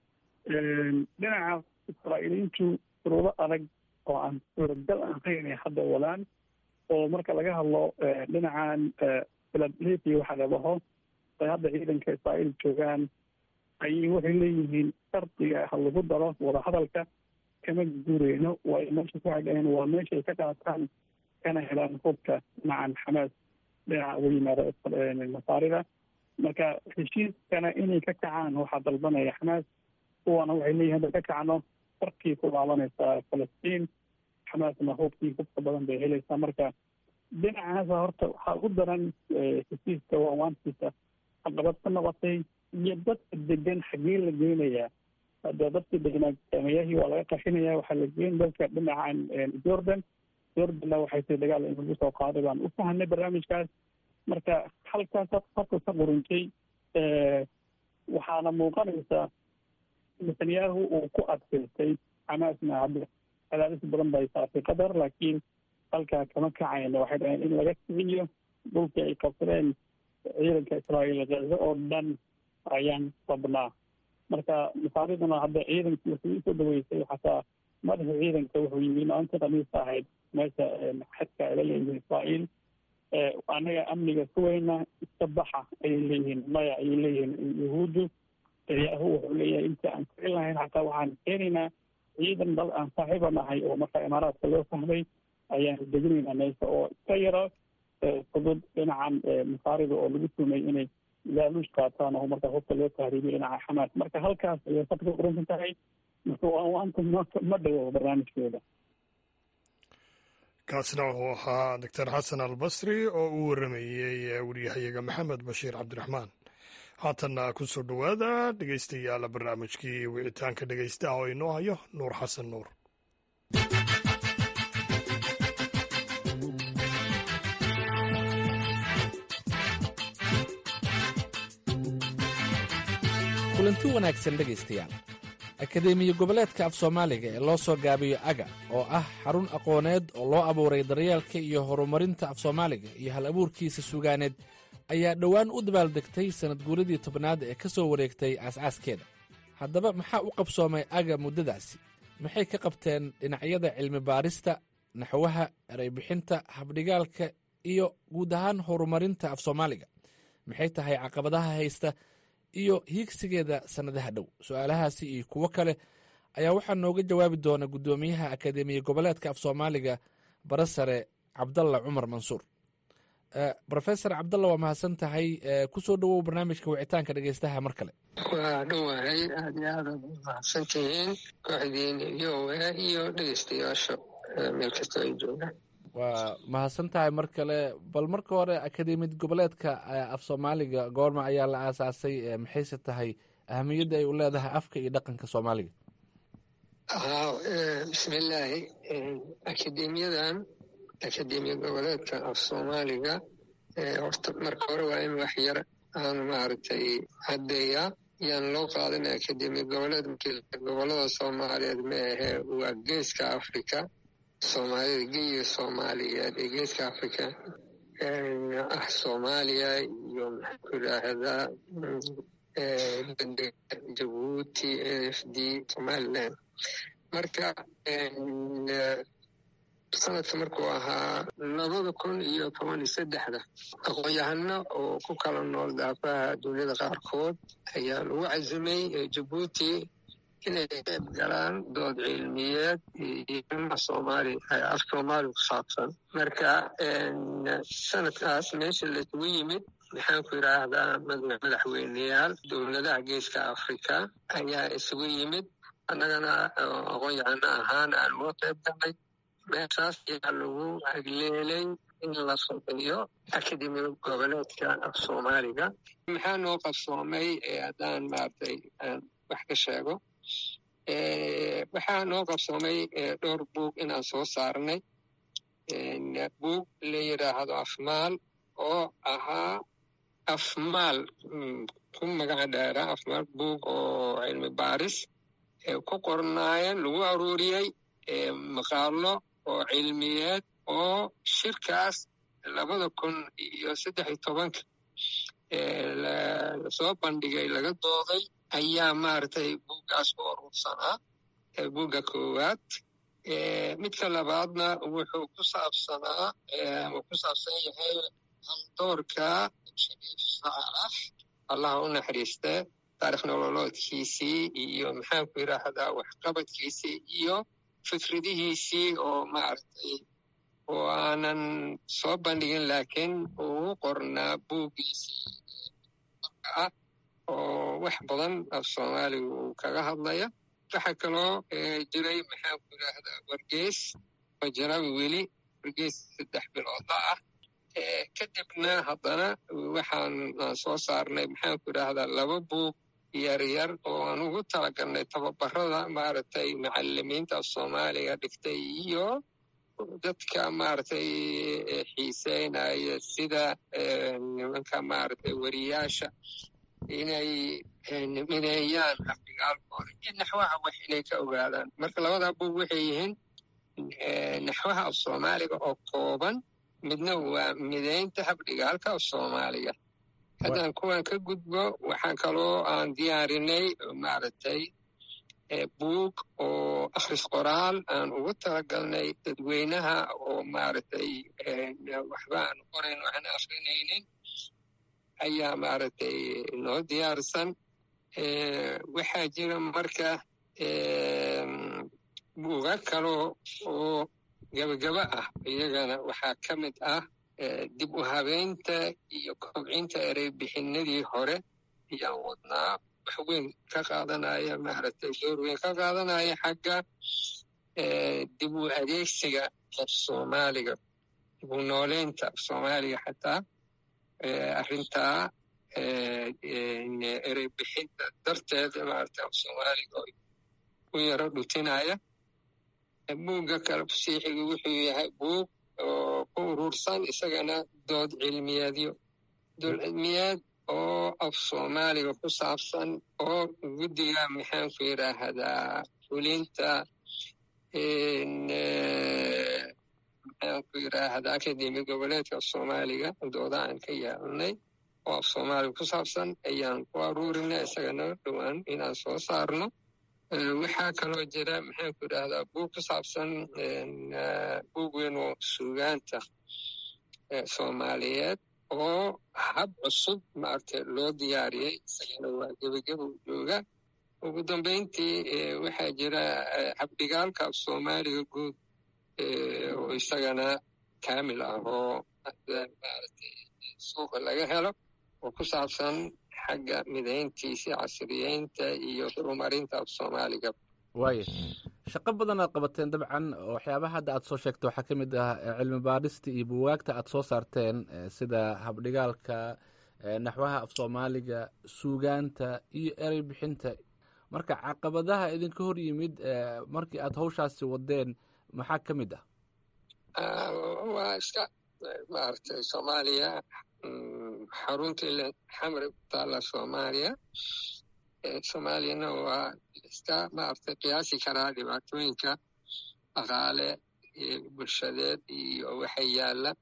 dhinaca israa'iiliyiintu shuruudo adag oo aan suuragal ahayn ay hadda wadaan oo marka laga hadlo dhinacan philadelphia waxa la dhaho ay hadda ciidanka israa'iil joogaan ayay waxay leeyihiin shardiga ha lagu daro wadahadalka kama guureyno waa meesha ku xidheen waa meesha ay ka qaataan kana helaan hubka dhinacan xamaas dhinaca uga yimaada masaarida marka heshiiskana inay ka kacaan waxaa dalbanaya xamaas kuwana waxay leeyihin hadda ka kacno farkii ku laabanaysaa falastiin xamaasna hubkii hubka badan bay helaysaa marka dhinacaasa horta waxaa ugu daran heshiiska waawaantiisa caqabad ka noqotay iyo dadka degan xaggee la geynayaa hadda dadka deganaa saameyahii waa laga qaxinaya waxaa la geyn dalka dhinacan jordan jordanna waxay tahay dagaal in lagu soo qaaday baan u fahanay barnaamijkaas marka halkaas horta ka quruntay waxaana muuqanaysaa netanyahu uu ku adkaystay xamaasna hadda cadaadis badan bay saartay qatar laakiin halkaa kama kacayna waxay dhaheen in laga kiciyo dhulkii ay qabsadeen ciidanka israa'iil gaza oo dhan ayaan rabnaa marka masaariduna hadda ciidankii wuxuu usoo dhaweysay xataa madaxa ciidanka wuxuu yimi maalinta khamiista ahayd meesha xadka ay la leeyihiin israa'iil anaga amniga kuweyna iska baxa ayay leeyihiin maya ayay leeyihiin yahuuddu yahu wuxuu leeyahay inta aan kicin lahayn xataa waxaan keenaynaa ciidan dal aan saaxiiba nahay oo marka imaaraadka loo fahmay ayaan deginaynaa meesha oo iska yaro fudud dhinacan masaarida oo lagu tumay inay laaluush qaataan oo marka hubka loo tahriibiyo dhinaca xamaas marka halkaas ayay sabka ka quransan tahay marka waanta ma dhawo barnaamijkeeda kaasna wuxuu ahaa doctor xasan albasri oo uu waramayey wariyahayaga maxamed bashiir cabdiraxmaan haatanna ku soo dhowaada dhegeystayaal barnaamijkii wicitaanka dhegeystaha oo inoo hayo nuur xasan nuur kulanti wanaagsan dhegaystayaal akadeemiya goboleedka af soomaaliga ee loo soo gaabiyo aga oo ah xarun aqooneed oo loo abuuray daryeelka iyo horumarinta af soomaaliga iyo hal abuurkiisa sugaaneed ayaa dhowaan u dabaaldegtay sannad guuradii tobnaad ee ka soo wareegtay aas-aaskeeda haddaba maxaa u qabsoomay aga muddadaasi maxay ka qabteen dhinacyada cilmi baarista naxwaha ereybixinta habdhigaalka iyo guud ahaan horumarinta af soomaaliga maxay tahay caqabadaha haysta iyo hiigsigeeda sannadaha dhow su-aalahaasi iyo kuwo kale ayaa waxaa nooga jawaabi doona guddoomiyaha akadeemiya goboleedka af soomaaliga bara sare cabdalla cumar mansuur rofesor cabdalla waa mahadsan tahay kusoo dhowow barnaamijka wicitaanka dhegeystaha mar kale waa dhowahay aad iyo aad aad u mahadsan tihiin kooxdiina iyo oa iyo dhegeystayaasha meel kastoo ay joogaan waa mahadsan tahay mar kale bal marka hore akademiyad goboleedka af soomaaliga goorma ayaa la aasaasay maxayse tahay ahamiyadda ay u leedahay afka iyo dhaqanka soomaaliga bismillaahi akademiyadan akademiya goboleedka af soomaaliga horta marka hore waa in wax yar aan maaragtay haddeeyaa yaan loo qaadan akademiya goboleed gobolada soomaaliyeed ma ahee waa geeska africa soomaalida geyiga soomaaliyeed ee geeska africa ah soomaaliya iyo maxaan ku idhaahdaa jabuuti n f d somaliland marka sanadka markuu ahaa labada kun iyo toban iyo saddexda aqoon-yahano oo ku kala nool daafaha duniyada qaarkood ayaa lagu cazimay jabuuti inay qayb galaan dood cilmiyeed iyo soomaali af soomaali ku saabsan marka sanadkaas meesha laisugu yimid maxaan ku yidhaahdaa madaxweyneyaal dowladaha geeska africa ayaa isugu yimid annagana aqoon-yahano ahaan aan uga qayb galnay meeshaas ayaa lagu hagleelay in la sameeyo akademiya goboleedka af soomaaliga maxaa noo qabsoomay haddaan maaragtay aan wax ka sheego waxaa noo qabsoomay dhowr buug inaan soo saarnay buug la yidhaahdo afmaal oo ahaa afmaal ku magaca dheera afmaal buug oo cilmi baaris ku qornaayeen lagu aruuriyey maqaalo oo cilmiyeed oo shirkaas labada kun iyo saddex iyo tobanka lasoo bandhigay laga dooday ayaa maaragtay buuggaas ku urursanaa buugga koowaad midka labaadna wuxuu ku saabsanaa uu ku saabsan yahay haldoorka shariif saalax allaha u naxariiste taarikh nololoodkiisii iyo maxaan ku yidhaahdaa waxqabadkiisii iyo fikradihiisii oo maaragtay oo aanan soo bandhigin laakiin uu qornaa buuggiisii ah oo wax badan af soomaaliga uu kaga hadlaya waxaa kaloo jiray maxaan ku yidhaahdaa wargees oo jarabi weli wargees saddex biloodla ah kadibna haddana waxaan soo saarnay maxaan ku yidhaahdaa laba buug yaryar oo aan ugu talagalnay tababarada maaragtay macalimiinta af soomaaliga dhigtay iyo dadka maaragtay xiiseynaya sida nimanka maaragtay wariyaasha inay mideeyaan afdigaalkooda iyo naxwaha wax inay ka ogaadaan marka labadaa buug waxay yihiin naxwaha af soomaaliga oo kooban midna waa mideynta habdhigaalka af soomaaliga haddaan kuwan ka gudbo waxaa kaloo aan diyaarinay maaragtay buug oo akhris qoraal aan ugu talagalnay dadweynaha oo maaragtay waxba aan qorayn waxaan akrinaynin ayaa maaragtay noo diyaarsan waxaa jira marka buuga kaloo oo gabagaba ah iyagana waxaa ka mid ah dib u habeynta iyo kobcinta ereybixinadii hore ayaan wadnaa wax weyn ka qaadanaya maaragtay door weyn ka qaadanaya xagga dib u adeegsiga af soomaaliga dib u nooleynta af soomaaliga xataa arrintaa ereybixinta darteed maaragtay af soomaaliga u yaro dhutinaya buugga kale fusiixiga wuxuu yahay buug oo ku urursan isagana dood cilmiyeedyo dood cilmiyeed oo af soomaaliga ku saabsan oo guddiga maxaanku yidhaahdaa fulinta maxaanku yidhaahdaa akademi goboleedka af soomaaliga dooda aan ka yeelnay oo af soomaaliga ku saabsan ayaan ku aruurinay isagana dhowaan inaan soo saarno waxaa kaloo jira maxaanku yidhaahdaa buug ku saabsan buug weyn oo suugaanta soomaaliyeed oo hab cusub maaragtay loo diyaariyey isagana waa gebageba u jooga ugu dambeyntii waxaa jira habdhigaalka af soomaaliga guud oo isagana kaamil ah oo maaragtay suuqa laga helo oo ku saabsan xagga midayntiisa casriyeynta iyo horumarinta af soomaaliga waaya shaqo badan aad qabateen dabcan waxyaabaha hadda aad soo sheegta waxaa ka mid ah cilmi baadhista iyo buwaagta aad soo saarteen sida habdhigaalka naxwaha af soomaaliga suugaanta iyo erey bixinta marka caqabadaha idinka hor yimid markii aad hawshaasi wadeen maxaa ka mid ah waa iska maaragtay soomaaliya xarunta ila xamri ku taalla soomaaliya soomaaliyana waa iska maaragtay qiyaasi karaa dhibaatooyinka dhaqaale bulshadeed iyo waxa yaalla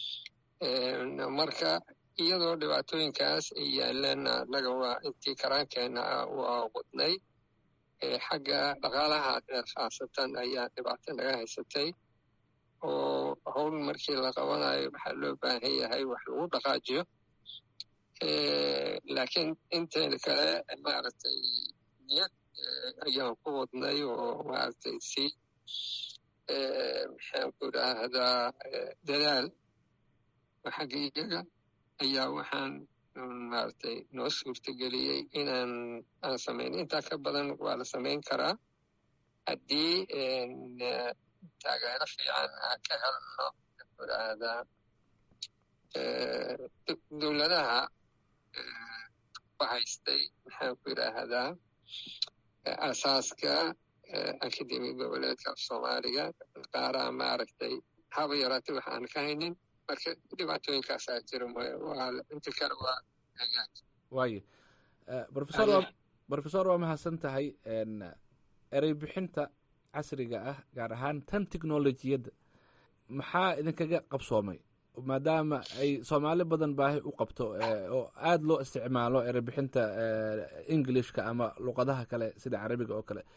marka iyadoo dhibaatooyinkaas ay yaaleen annaga waa intii karaankeena ah waa wadnay xagga dhaqaalaha khaasatan ayaa dhibaato naga haysatay oo howl markii la qabanayo waxaa loo baahan yahay wax lagu dhaqaajiyo laakiin inteeda kale maaragtay niyad ayaan ku wadnay oo maaragtay si maxaanku idhaahdaa dadaal xagga iyaga ayaa waxaan maaragtay noo suurtageliyey inaan aan samayn intaa ka badan waa la samayn karaa haddii taageero fiican aan ka helno idhaahdaa dowladaha ku haystay maxaanku idhaahdaa asaaska akademi goboleedka af soomaaliga qaaraa maaragtay haba yaraatay wax aan ka haynin marka dhibaatooyinkaasaa jira inta kale waa hagaag waayo rofesor brofesor waa mahadsan tahay erey bixinta casriga ah gaar ahaan tan technolojiyadda maxaa idinkaga qabsoomay maadaama ay soomaali badan baahi u qabto oo aada loo isticmaalo erebixinta englishka ama luqadaha kale sida carabiga oo kale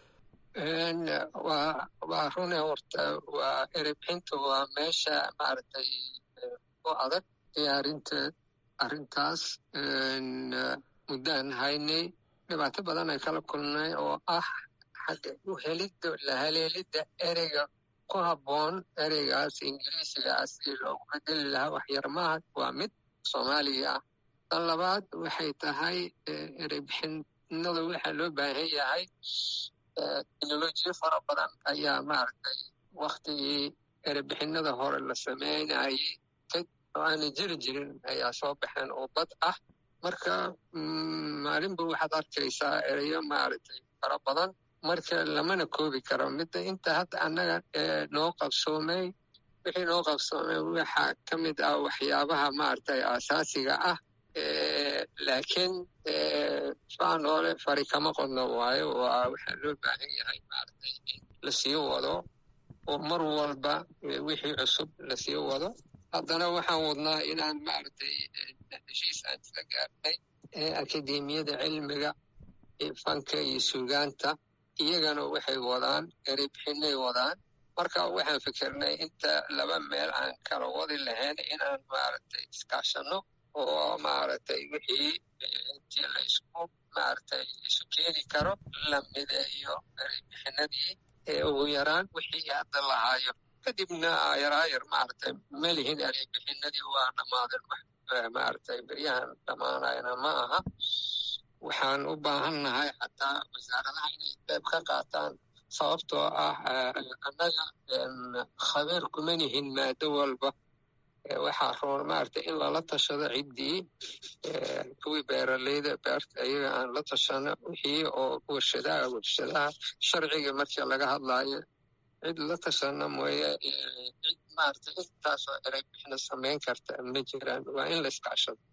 waa waa rune horta waa erebixinta waa meesha maaragtay u adag diyaarinteed arrintaas muddaan haynay dhibaato badan ay kala kulnay oo ah xagga u helidda la haleelidda ereyga ku habboon ereygaas ingiriisigaas si loogu bedeli lahaa waxyarmaha waa mid soomaaliga ah tan labaad waxay tahay ereybixinada waxaa loo baahan yahay teknolojiyo fara badan ayaa maaragtay waktigii erebixinada hore la sameynayay oo aana jiri jirin ayaa soo baxeen oo bad ah marka maalinba waxaad arkaysaa ereyo maaragtay fara badan marka lamana koobi karo midda inta hadda annaga noo qabsoomay wixii noo qabsoomay waxaa ka mid ah waxyaabaha maaragtay aasaasiga ah laakiin faanoole fari kama qodno waayo waa waxaa loo baahan yahay maaragtay in lasii wado oo mar walba wixii cusub lasii wado haddana waxaan wadnaa inaan maaragtay heshiis aan isla gaarnay akademiyada cilmiga fanka iyo sugaanta iyagana waxay wadaan erebixinay wadaan marka waxaan fikirnay inta laba meel aan kala wadi lahayn inaan maaragtay iskaashano oo maaragtay wixii intii la isku maaragtay isu keeni karo la mideeyo erebixinadii ee ugu yaraan wixii hadda lahaayo kadibna ayaraayar maaragtay malihin erebixinadii waa dhammaadeen maaragtay beryahan dhammaanayana ma aha waxaan u baahannahay xataa wasaaradaha inay qayb ka qaataan sababtoo ah annaga khabiir kuma nihin maado walba waxaa roon maaragtay in lala tashado ciddii kuwii beeraleyda beerta iyaga aan la tashano wixii oo warshadaha warshadaha sharciga markii laga hadlaayo cid la tashano mooye cid maaragtay intaasoo erey bixina samayn karta ma jiraan waa in la iskaashado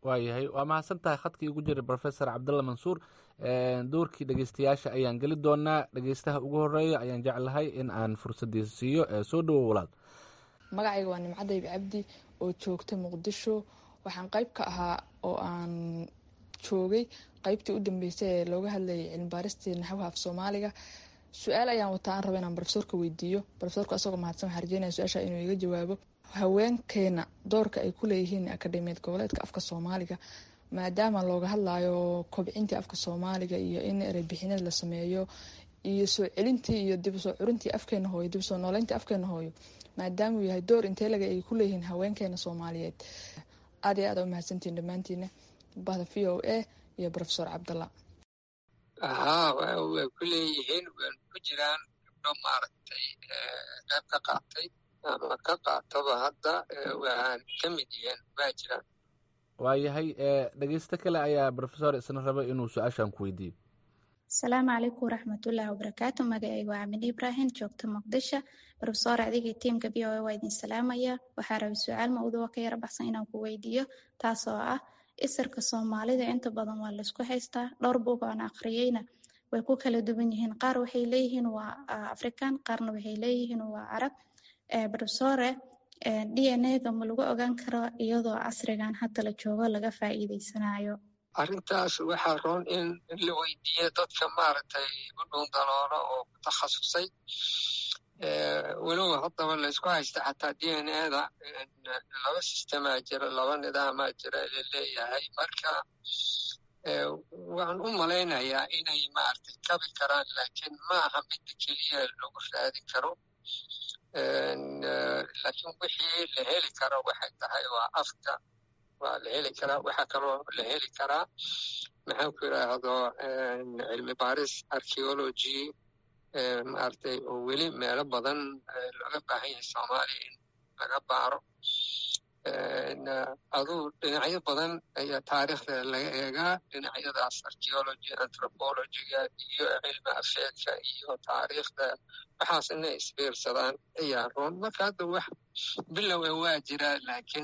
waayahay waa mahadsan tahay khadkii ugu jiray professor cabdalla mansuur doorkii dhegeystayaasha ayaan geli doonaa dhegeystaha ugu horeeya ayaan jeclahay in aan fursadiisa siiyo soo dhowo walaal magacayga waa nimcadayb cabdi oo joogta muqdisho waxaan qayb ka ahaa oo aan joogay qaybtii u dambeysay ee looga hadlayay cilmibaaristii naxwaha af soomaaliga su-aal ayaan wataa aan raba inaan profesorka weydiiyo profesorku asagoo mahadsan waxaan rajeynaya su-aasha inuu iga jawaabo haweenkeena doorka ay ku leeyihiin akademiyad goboleedka afka soomaaliga maadaama looga hadlayo kobcintii afka soomaaliga iyo in ereybixinad la sameeyo iyo soo celintii iyo dib usoo curintii afkeena hooyo dib usoo nooleyntii afkeena hooyo maadaama uu yahay door inteelaga ay ku leeyihiin haweenkeena soomaaliyeed aad iyo aad a u mahadsantihin dhammaantiina bahda v o a iyo profesor cabdalla haa way ku leeyihiin waan ku jiraan gabdho maaragtay qayb ka qaatay ama ka qaataba hadda waan ka mid yihiin waa jiraan waayahay dhegeysto kale ayaa profesor isna raba inuu su-aashan ku weydiiyo asalaamu calaykum waraxmatullaahi wabarakaatu magacaygu waa amin ibrahim joogta muqdisho profesor adigii tiimka v o a waa idin salaamaya waxaa rabay su-aal mawduuca ka yara baxsan inaan ku weydiiyo taasoo ah isirka soomaalida inta badan waa laysku haystaa dhowr buug aan akhriyeyna way ku kala duwan yihiin qaar waxay leeyihiin waa african qaarna waxay leeyihiin waa carab profesore d n a-ga ma lagu ogaan karo iyadoo casrigan hadda la joogo laga faa'iideysanayo arrintaas waxaa roon in la weydiiyo dadka maaragtay u dhuun daloolo oo ku takhasusay walow haddaba laysku haysta xataa d n a-da laba sistemaa jira laba nidaamaa jira laleeyahay marka waxaan u malaynayaa inay maaragtay kabi karaan laakiin ma aha midda keliya lagu raadin karo laakiin wixii la heli karo waxay tahay waa afka waa la heli karaa waxaa kaloo la heli karaa maxaan ku yidhaahdo cilmi baaris archeology maaragtay oo weli meelo badan looga baahan yahay soomaaliya in laga baaro aduu dhinacyo badan ayaa taariikhda laga eegaa dhinacyadaas archeology anthropologyga iyo cilmi afeedka iyo taariikhda waxaas inay isbiirsadaan ayaa roon marka hadda wax bilowa waa jiraa laakiin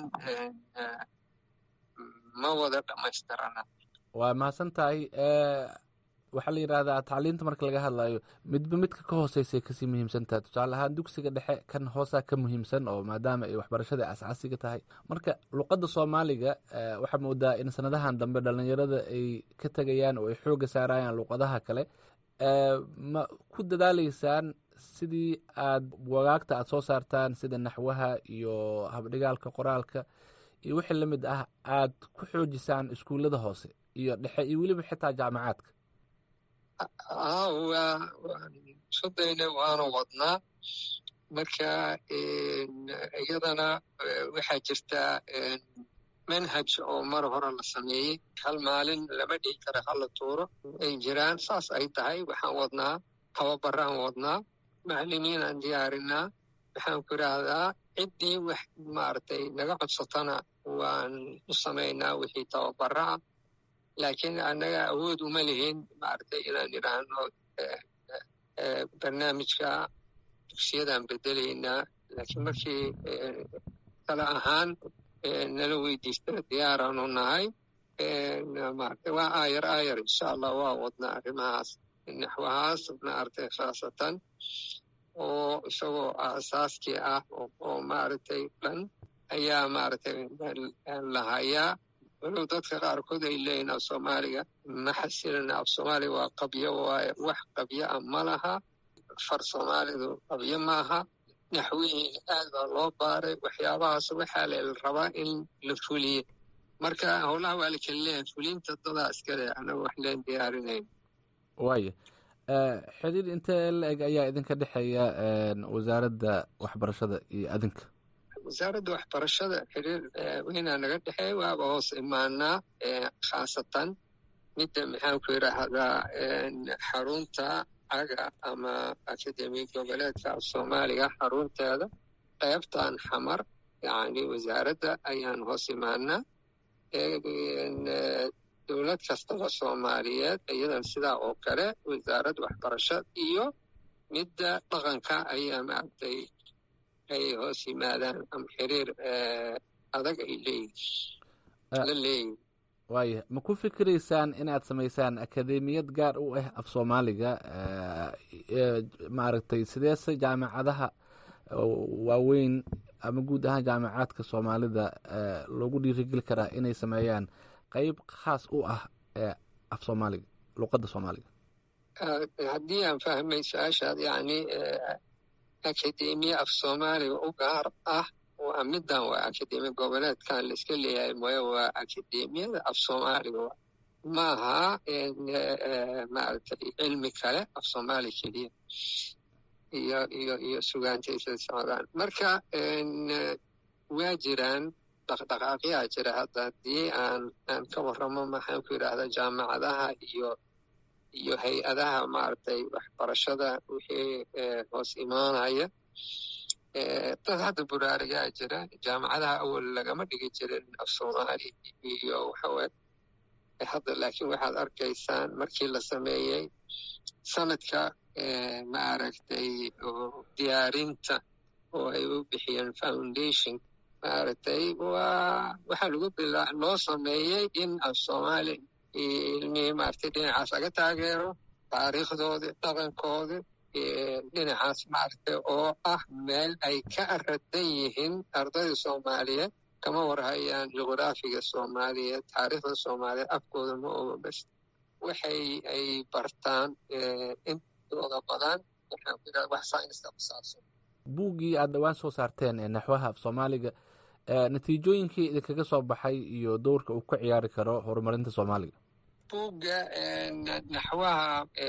ma wada dhammaystirana waa mahadsan tahay waxaa la yidhaahdaa tacliinta marka laga hadlayo midba midka ka hooseysay kasii muhiimsantaha tusaale ahaan dugsiga dhexe kan hoosaa ka muhiimsan oo maadaama ay waxbarashada asaasiga tahay marka luqadda soomaaliga waxaa moodaa in sanadahan dambe dhalinyarada ay ka tegayaan oo ay xooga saarayaan luqadaha kale ma ku dadaaleysaan sidii aad wagaagta aad soo saartaan sida naxwaha iyo habdhigaalka qoraalka iyo wixii lamid ah aad ku xoojisaan iskuullada hoose iyo dhexe iyo weliba xitaa jaamacaadka haa waa sodayna waana wadnaa marka iyadana waxaa jirtaa manhaj oo mar hore la sameeyey hal maalin lama dhihi karo hala tuuro ay jiraan saas ay tahay waxaan wadnaa tababaraan wadnaa macalimiinaan diyaarinaa waxaan ku idhaahdaa ciddii wax maaragtay naga codsatana waan u samaynaa wixii tababara ah laakiin annaga awood uma lihin maaragtay inaan idhaahno barnaamijka dugsiyadaan bedelaynaa laakiin markii kale ahaan nala weydiistana diyaaraanu nahay maaragtay waa aayar aayar insha allah waa wadnaa arrimahaas naxwahaas maaragtay khaasatan oo isagoo asaaskii ah oo maaragtay dhan ayaa maaragtay la hayaa walow dadka qaarkood ay leeyihin af soomaaliga ma xasilina af soomaaliga waa qabyo waaye wax qabyo ah ma laha far soomaalidu qabyo maaha naxwihiin aad baa loo baaray waxyaabahaas waxaa la rabaa in la fuliye marka howlaha waa la kala leeyahay fulinta dadaa iskale anaga wax leen diyaarinayn waaya xiriir intee la eg ayaa idinka dhexeeya wasaaradda waxbarashada iyo adinka wasaaradda waxbarashada xiriir weynaa naga dhexeeya waaba hoos imaanaa khaasatan midda maxaan ku yidhaahdaa xarunta caga ama akademi goboleedka af soomaaliga xarunteeda qaybtan xamar yacni wasaaradda ayaan hoos imaanaa dowlad kastaba soomaaliyeed iyadan sidaa oo kale wasaaradda waxbarasha iyo midda dhaqanka ayaa maaragtay ay hoos yimaadaan ama xiriir adag ay leeyihin la leeyihin waaya ma ku fikiraysaan inaad samaysaan akademiyad gaar u ah af soomaaliga maaragtay sideese jaamacadaha waaweyn ama guud ahaan jaamacaadka soomaalida loogu dhiirigeli karaa inay sameeyaan qeyb khaas u ah af soomaaliga luqadda soomaaliga haddii aan fahmay su-aashaad yacni akademiya af soomaaliga u gaar ah waa middan waa akademiya goboleedkan la iska leeyahay mooye waa akademiyada af soomaaliga maaha maaragtay cilmi kale af soomaali keliya iyo iyo iyo sugaantaysa socdaan marka waa jiraan dhaqdhaqaaqyaa jira hadda haddii aan aan ka warramo maxaan ku yidhaahdaa jaamacadaha iyo iyo hay-adaha maaragtay waxbarashada wixii hoos imaanaya dad hadda buraarigaa jira jaamacadaha awal lagama dhigi jirin af soomaali iyo waxaweye hadda laakiin waxaad arkaysaan markii la sameeyey sanadka maaragtay diyaarinta oo ay u bixiyeen foundation maaragtay waa waxaa lagu bilaa loo sameeyey in af soomaali ilmihii maaragtay dhinacaas laga taageero taariikhdoodi dhaqankoodi dhinacaas maaragtay oo ah meel ay ka aradan yihiin ardayda soomaaliyeed kama warhayaan jugraafiga soomaaliyeed taariikhda soomaaliyeed afkooda ma oga bas waxay ay bartaan intooda badan waxaan ku yidhahda wax sayniska ku saabsan buuggii aad dhowaan soo saarteen ee naxwaha af soomaaliga natiijooyinkii idinkaga soo baxay iyo dowrka uu ka ciyaari karo horumarinta soomaaliga buugga naxwaha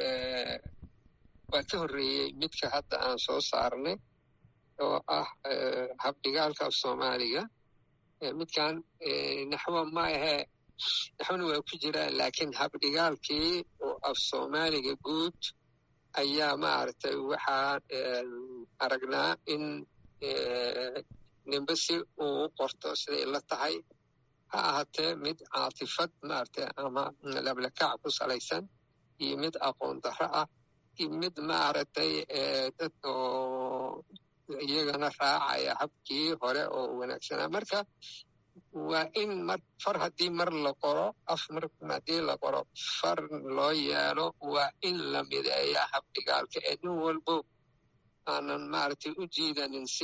waa ka horreeyey midka hadda aan soo saarnay oo ah habdhigaalka af soomaaliga midkan naxwo ma ahee naxwona waa ku jiraan laakiin habdhigaalkii oo af soomaaliga guud ayaa maaragtay waxaan aragnaa in nimbe si uu u qorto siday la tahay ha ahaatee mid caatifad maaragtay ama lablakac ku salaysan iyo mid aqoon darro ah iyo mid maaragtay dad oo iyagana raacaya habkii hore oo wanaagsanaa marka waa in mar far haddii mar la qoro af mar haddii la qoro far loo yeelo waa in la mideeyaa habdhigaalka ee nin walbo aanan maaragtay u jiidanin si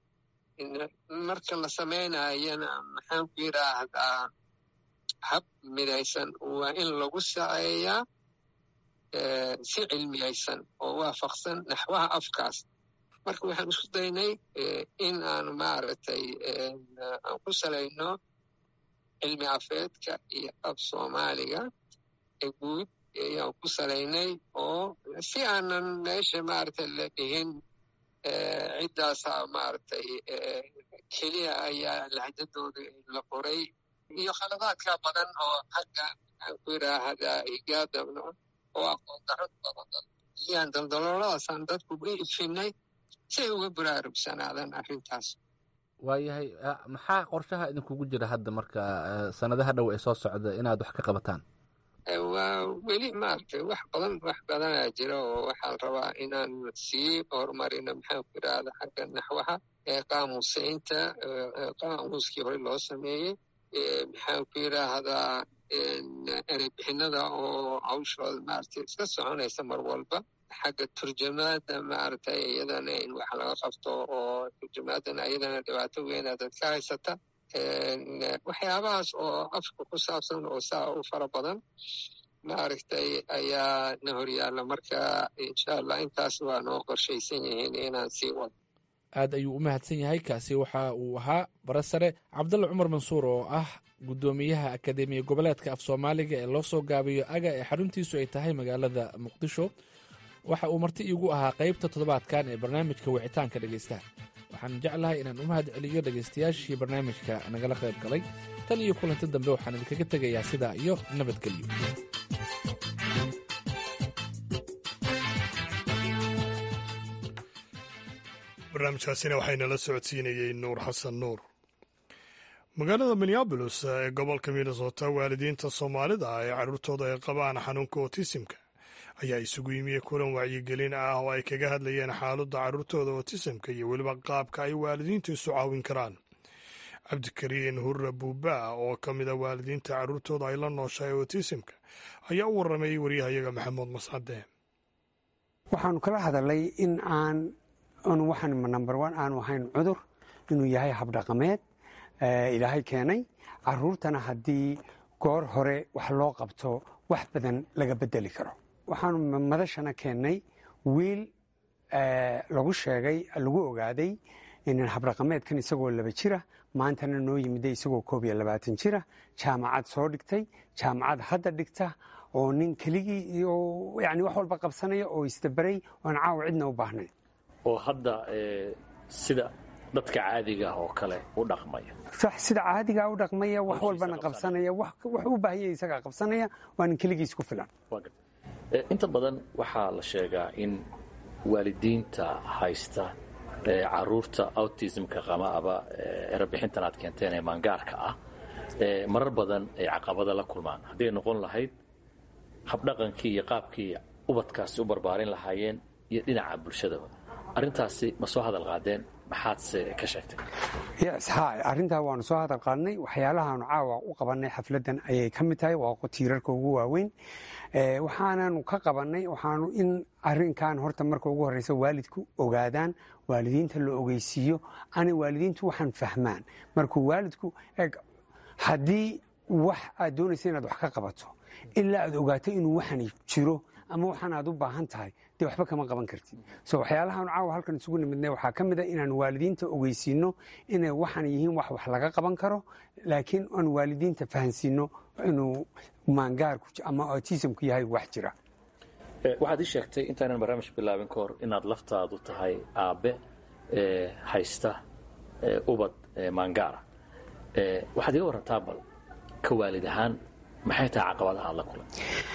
marka la samaynayana maxaan ku yidhaahdaa hab midaysan waa in lagu saceeyaa si cilmiyaysan oo waafaqsan naxwaha afkaas marka waxaan isku daynay in aan maaragtay aan ku salayno cilmi afeedka iyo af soomaaliga ee guud ayaan ku salaynay oo si aanan meesha maaragtay la dhihin ciddaasaa maaragtay keliya ayaa lahjadooda la qoray iyo khaladaadka badan oo xagga aan ku yidhaahdaa higaada oo aqoon darro badan iyaan daldalooladaasaan dadku u ifinay si ay uga buraarugsanaadaan arrintaas waayahay maxaa qorshaha idinkugu jira hadda marka sanadaha dhow ee soo socda inaad wax ka qabataan waa weli maaragtay wax badan wax badanaa jira oo waxaan rabaa inaan sii horumarino maxaan ku yidhaahda xagga naxwaha ee qaamusaynta qaamuuskii hore loo sameeyey maxaan ku yidhaahdaa ereybixinada oo hawshooda maaragtay iska soconaysa mar walba xagga turjamaada maaragtay iyadana in wax laga qabto oo turjamaadana iyadana dhibaato weyna dadka haysata waxyaabahaas oo afka ku saabsan oo saa u fara badan maaragtay ayaa na horyaalla marka insha allah intaas waa noo qorshaysan yihiin inaan sii wado aad ayuu u mahadsan yahay kaasi waxa uu ahaa barasare cabdulla cumar mansuur oo ah guddoomiyaha akademiya goboleedka af soomaaliga ee loo soo gaabiyo aga ee xaruntiisu ay tahay magaalada muqdisho waxa uu marti iigu ahaa qaybta toddobaadkan ee barnaamijka wicitaanka dhegaystaha waxaan jeclahay inaan u mahad celiyo dhegaystayaashii barnaamijka nagala qayb galay tan iyo kulanti dambe waxaan idinkaga tegayaa sidaa iyo nabadgelyo barnaamijkaasina waxaynala socodsiinayey nuur xasan nuur magaalada minneabolis ee gobolka minnesota waalidiinta soomaalida ee carruurtooda ay qabaan xanuunka otisimka ayaa isugu yimiye kulan wacyigelin ah oo ay kaga hadlayeen xaaladda carruurtooda otisamka iyo weliba qaabka ay waalidiintu isu caawin karaan cabdikariin hurre buuba oo ka mid a waalidiinta carruurtooda ay la nooshahay otisimka ayaa u warramayey waryahayaga maxamuud mascade waxaanu kala hadalay in aan waxaan number one aanu ahayn cudur inuu yahay habdhaqameed ilaahay keenay caruurtana haddii goor hore wax loo qabto wax badan laga bedeli karo waxaanu madashana keennay wiil lagu sheegay lagu ogaaday in habdhaqameedkan isagoo laba jira maantana noo yimiday isagoo koob iyo labaatan jira jaamacad soo dhigtay jaamacad hadda dhigta oo nin keligii iyo yani wax walba qabsanaya oo isdabaray oan caawa cidna u baahnayn oo hadda sida dadka caadiga ah oo kale u dhaqmaya sax sida caadigaa u dhaqmaya wax walbana qabsanaya wax u baahanya isagaa qabsanaya waa nin keligiis ku filan inta badan waxaa la sheegaa in waalidiinta haysta caruurta autismka qamaaba erebixintan aad keenteen ee maangaarka ah marar badan ay caqabada la kulmaan hadday noqon lahayd habdhaqankii iyo qaabkii ubadkaasi u barbaarin lahaayeen iyo dhinaca bulshadaba arrintaasi ma soo hadal qaadeen maxaadse ka sheegtay yes ha arrintaa waanu soo hadal qaadnay waxyaalahaanu caawa u qabannay xafladdan ayay ka mid tahay waa tiirarka ugu waaweyn waxaananu ka qabannay waxaanu in arrinkan horta marka ugu horreysa waalidku ogaadaan waalidiinta la ogeysiiyo ana waalidiintu waxaan fahmaan markuu waalidku eg haddii wax aad doonaysa inaad wax ka qabato ilaa aad ogaato inuu waxani jiro ama waxaan aad u baahan tahay dee waxba kama qaban kartid so waxyaalahaanu caawa halkan isugu nimidnay waxaa ka mid a inaan waalidiinta ogeysiino inay waxaan yihiin wax wax laga qaban karo laakiin aan waalidiinta fahansiino inuu maangaarku ama autismku yahay wax jira waxaad ii sheegtay intaanan barnaamij bilaabin ka hor inaad laftaadu tahay aabbe haysta ubad maangaara waxaad iga warantaa bal ka waalid ahaan maxay tahay caqabadaha aad la kulan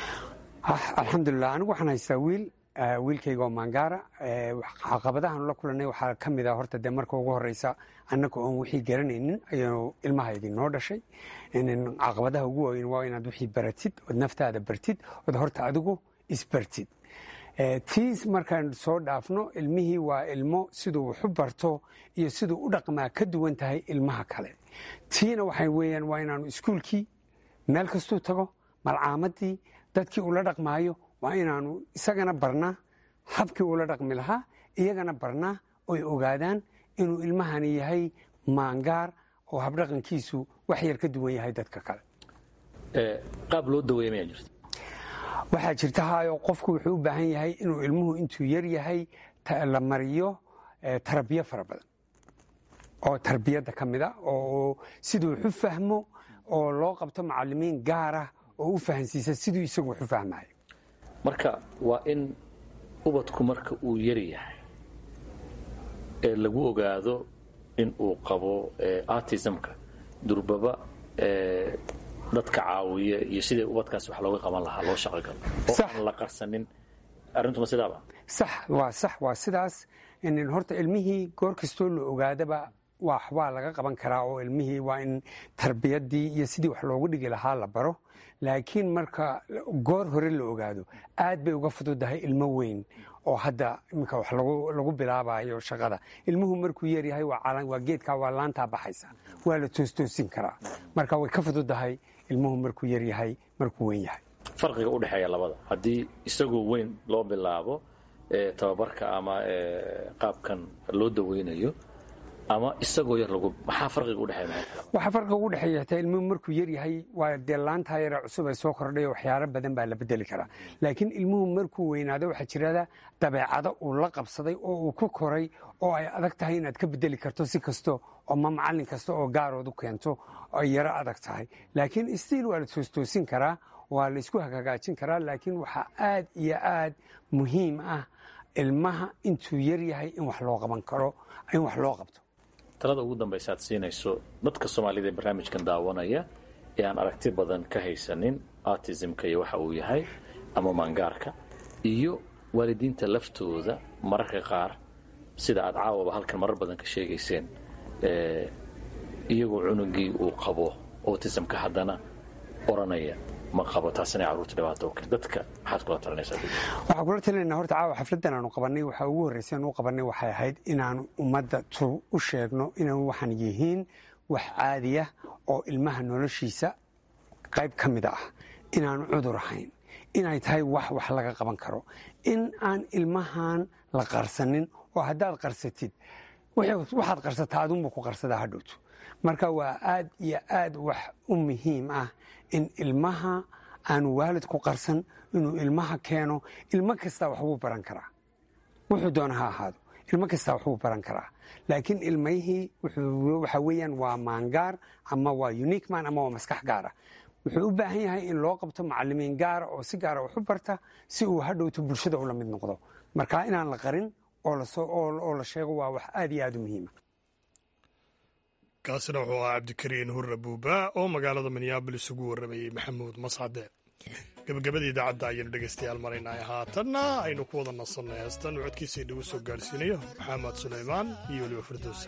alxamdulilah anigu waxaan haystaa wiil wiilkayga oo maangaara caqabadahaanu la kulannay waxaa ka mid a horta dee marka ugu horreysa annaga oon wixii garanaynin ayuu ilmahaygii noo dhashay caqabadaha ugu waaweyn waa inaad wixii baratid ood naftaada bartid ood horta adigu isbartid tiis markaan soo dhaafno ilmihii waa ilmo siduu waxu barto iyo siduu u dhaqmaa ka duwan tahay ilmaha kale tiina waxay weeyaan waa inaanu iskuulkii meel kastuu tago malcaamadii dadkii ula dhaqmaayo waa inaanu isagana barnaa habkii ula dhaqmi lahaa iyagana barnaa oy ogaadaan inuu ilmahani yahay maangaar oo habdhaqankiisu wax yar ka duwan yahay dadka kale qaab loo daweeya mayaa jirta waxaa jirta hayo qofku wuxuu u baahan yahay inuu ilmuhu intuu yar yahay la mariyo tarabiyo fara badan oo tarbiyadda ka mid a oo siduu waxu fahmo oo loo qabto macalimiin gaarah oo u fahansiisa siduu isagu waxu fahmayo marka waa in ubadku marka uu yari yahay ee lagu ogaado in uu qabo artismka durbaba dadka caawiya iyo sidai ubadkaas wax looga qaban lahaa loo shaqo galo oo aan la qarsanin arrintuma sidaaba sax waa sax waa sidaas in horta ilmihii goor kastoo la ogaadaba waxbaa laga qaban karaa oo ilmihii waa in tarbiyadii iyo sidii wax loogu dhigi lahaa la baro laakiin marka goor hore la ogaado aad bay uga fududahay ilmo weyn oo hadda iminka wax lagu bilaabayo shaqada ilmuhu markuu yaryahay waa geedkaa waa laantaa baxaysa waa la toostoosin karaa marka way ka fududahay ilmuhu markuu yaryahay markuu weyn yahay farqiga u dhexeeya labada haddii isagoo weyn loo bilaabo tababarka ama qaabkan loo daweynayo ama isagoo yar lagu maxaa farqiga udhexeeya waxaa farqiga ugu dhexeeya xitaa ilmuhu markuu yar yahay waa dee laantaa yara cusub ay soo kordhay waxyaalo badan baa la bedeli karaa laakiin ilmuhu markuu weynaado waxaa jirada dabeecado uu la qabsaday oo uu ku koray oo ay adag tahay inaad ka bedeli karto si kasto ama macallin kasta oo gaarood u keento ay yaro adag tahay laakiin stiil waa la toostoosin karaa waa la isku hagaajin karaa laakiin waxaa aad iyo aad muhiim ah ilmaha intuu yar yahay in wax loo qaban karo in wax loo qabto talada ugu dambaysa aad siinayso dadka soomaalida ee barnaamijkan daawanaya ee aan aragti badan ka haysanin artismka iyo waxa uu yahay ama maangaarka iyo waalidiinta laftooda mararka qaar sida aad caawaba halkan marar badan ka sheegayseen iyagoo cunugii uu qabo autismka haddana oranaya ma qabo taasina carruurta dhibaato u keen dadka maxaad kula talinaysaa waxaan kula talinayna horta caawa xafladdan aanu qabannay waxaa ugu horreysa aan u qabannay waxay ahayd inaanu ummadda u sheegno inaan waxaan yihiin wax caadiya oo ilmaha noloshiisa qayb ka mid ah inaanu cudur ahayn inay tahay wax wax laga qaban karo in aan ilmahan la qarsanin oo haddaad qarsatid waxaad qarsataa adunba ku qarsadaa hadhowto marka waa aad iyo aad wax u muhiim ah in ilmaha aanu waalid ku qarsan inuu ilmaha keeno ilmo kastaa waxbuu baran karaa wuxuu doona ha ahaado ilmo kastaa waxbuu baran karaa laakiin ilmihii waxa weeyaan waa maangaar ama waa unique man ama waa maskax gaara wuxuu u baahan yahay in loo qabto macalimiin gaara oo si gaara wax u barta si uu hadhowto bulshada ula mid noqdo marka inaan la qarin oo la sheego waa wax aad iyo aad u muhiima kaasina wuxuu ahaa cabdikariin hurre buuba oo magaalada minneabolis ugu warramayey maxamuud mascade gabagabada idaacadda ayaynu dhegaystayaal maraynay haatanna aynu ku wada nasanno heestan uu codkiisa idhagu soo gaarhsiinayo maxamed sulaymaan iyo weliba firdowsa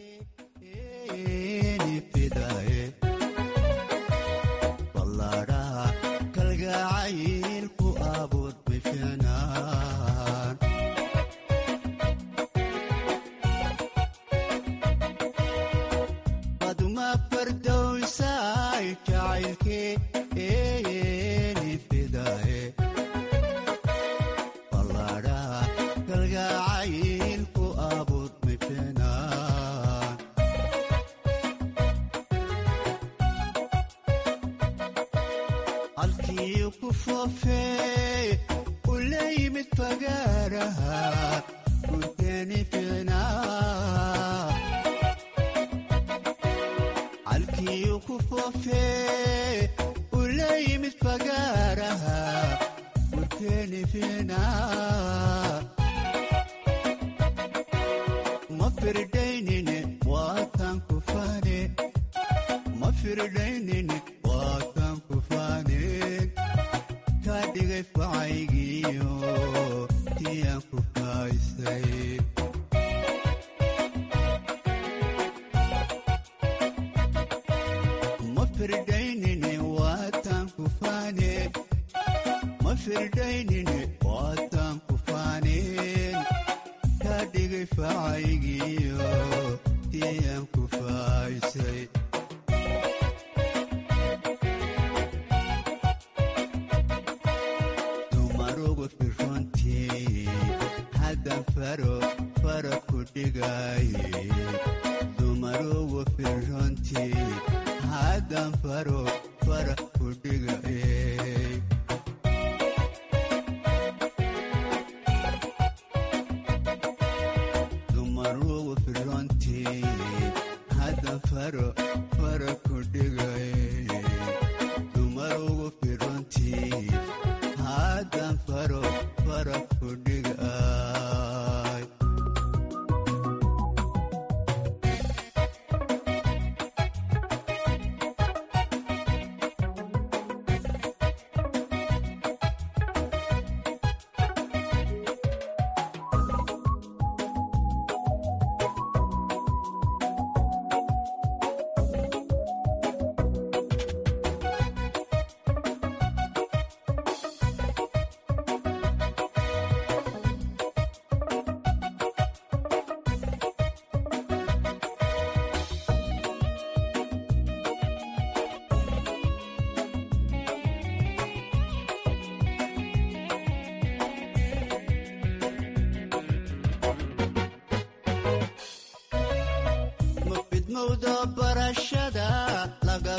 barashada laga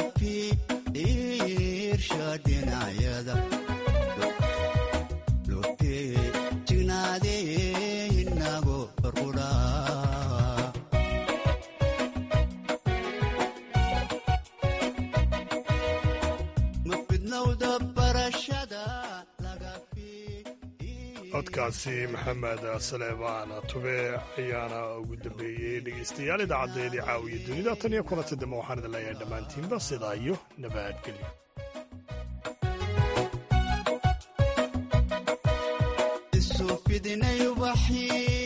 fiirsha dhinacyada lotee jignaadee inago barqudha mafidnowda barashada codkaasi maxamed saleebaan tube ayaana ugu dambeeyey dhegaystayaal idaacadeedii caawiya dunida tan iyo kulanta dambe waxaan idin leeyahay dhammaantiinba sidaa iyo nabadgelyo isu fidinay ubaxii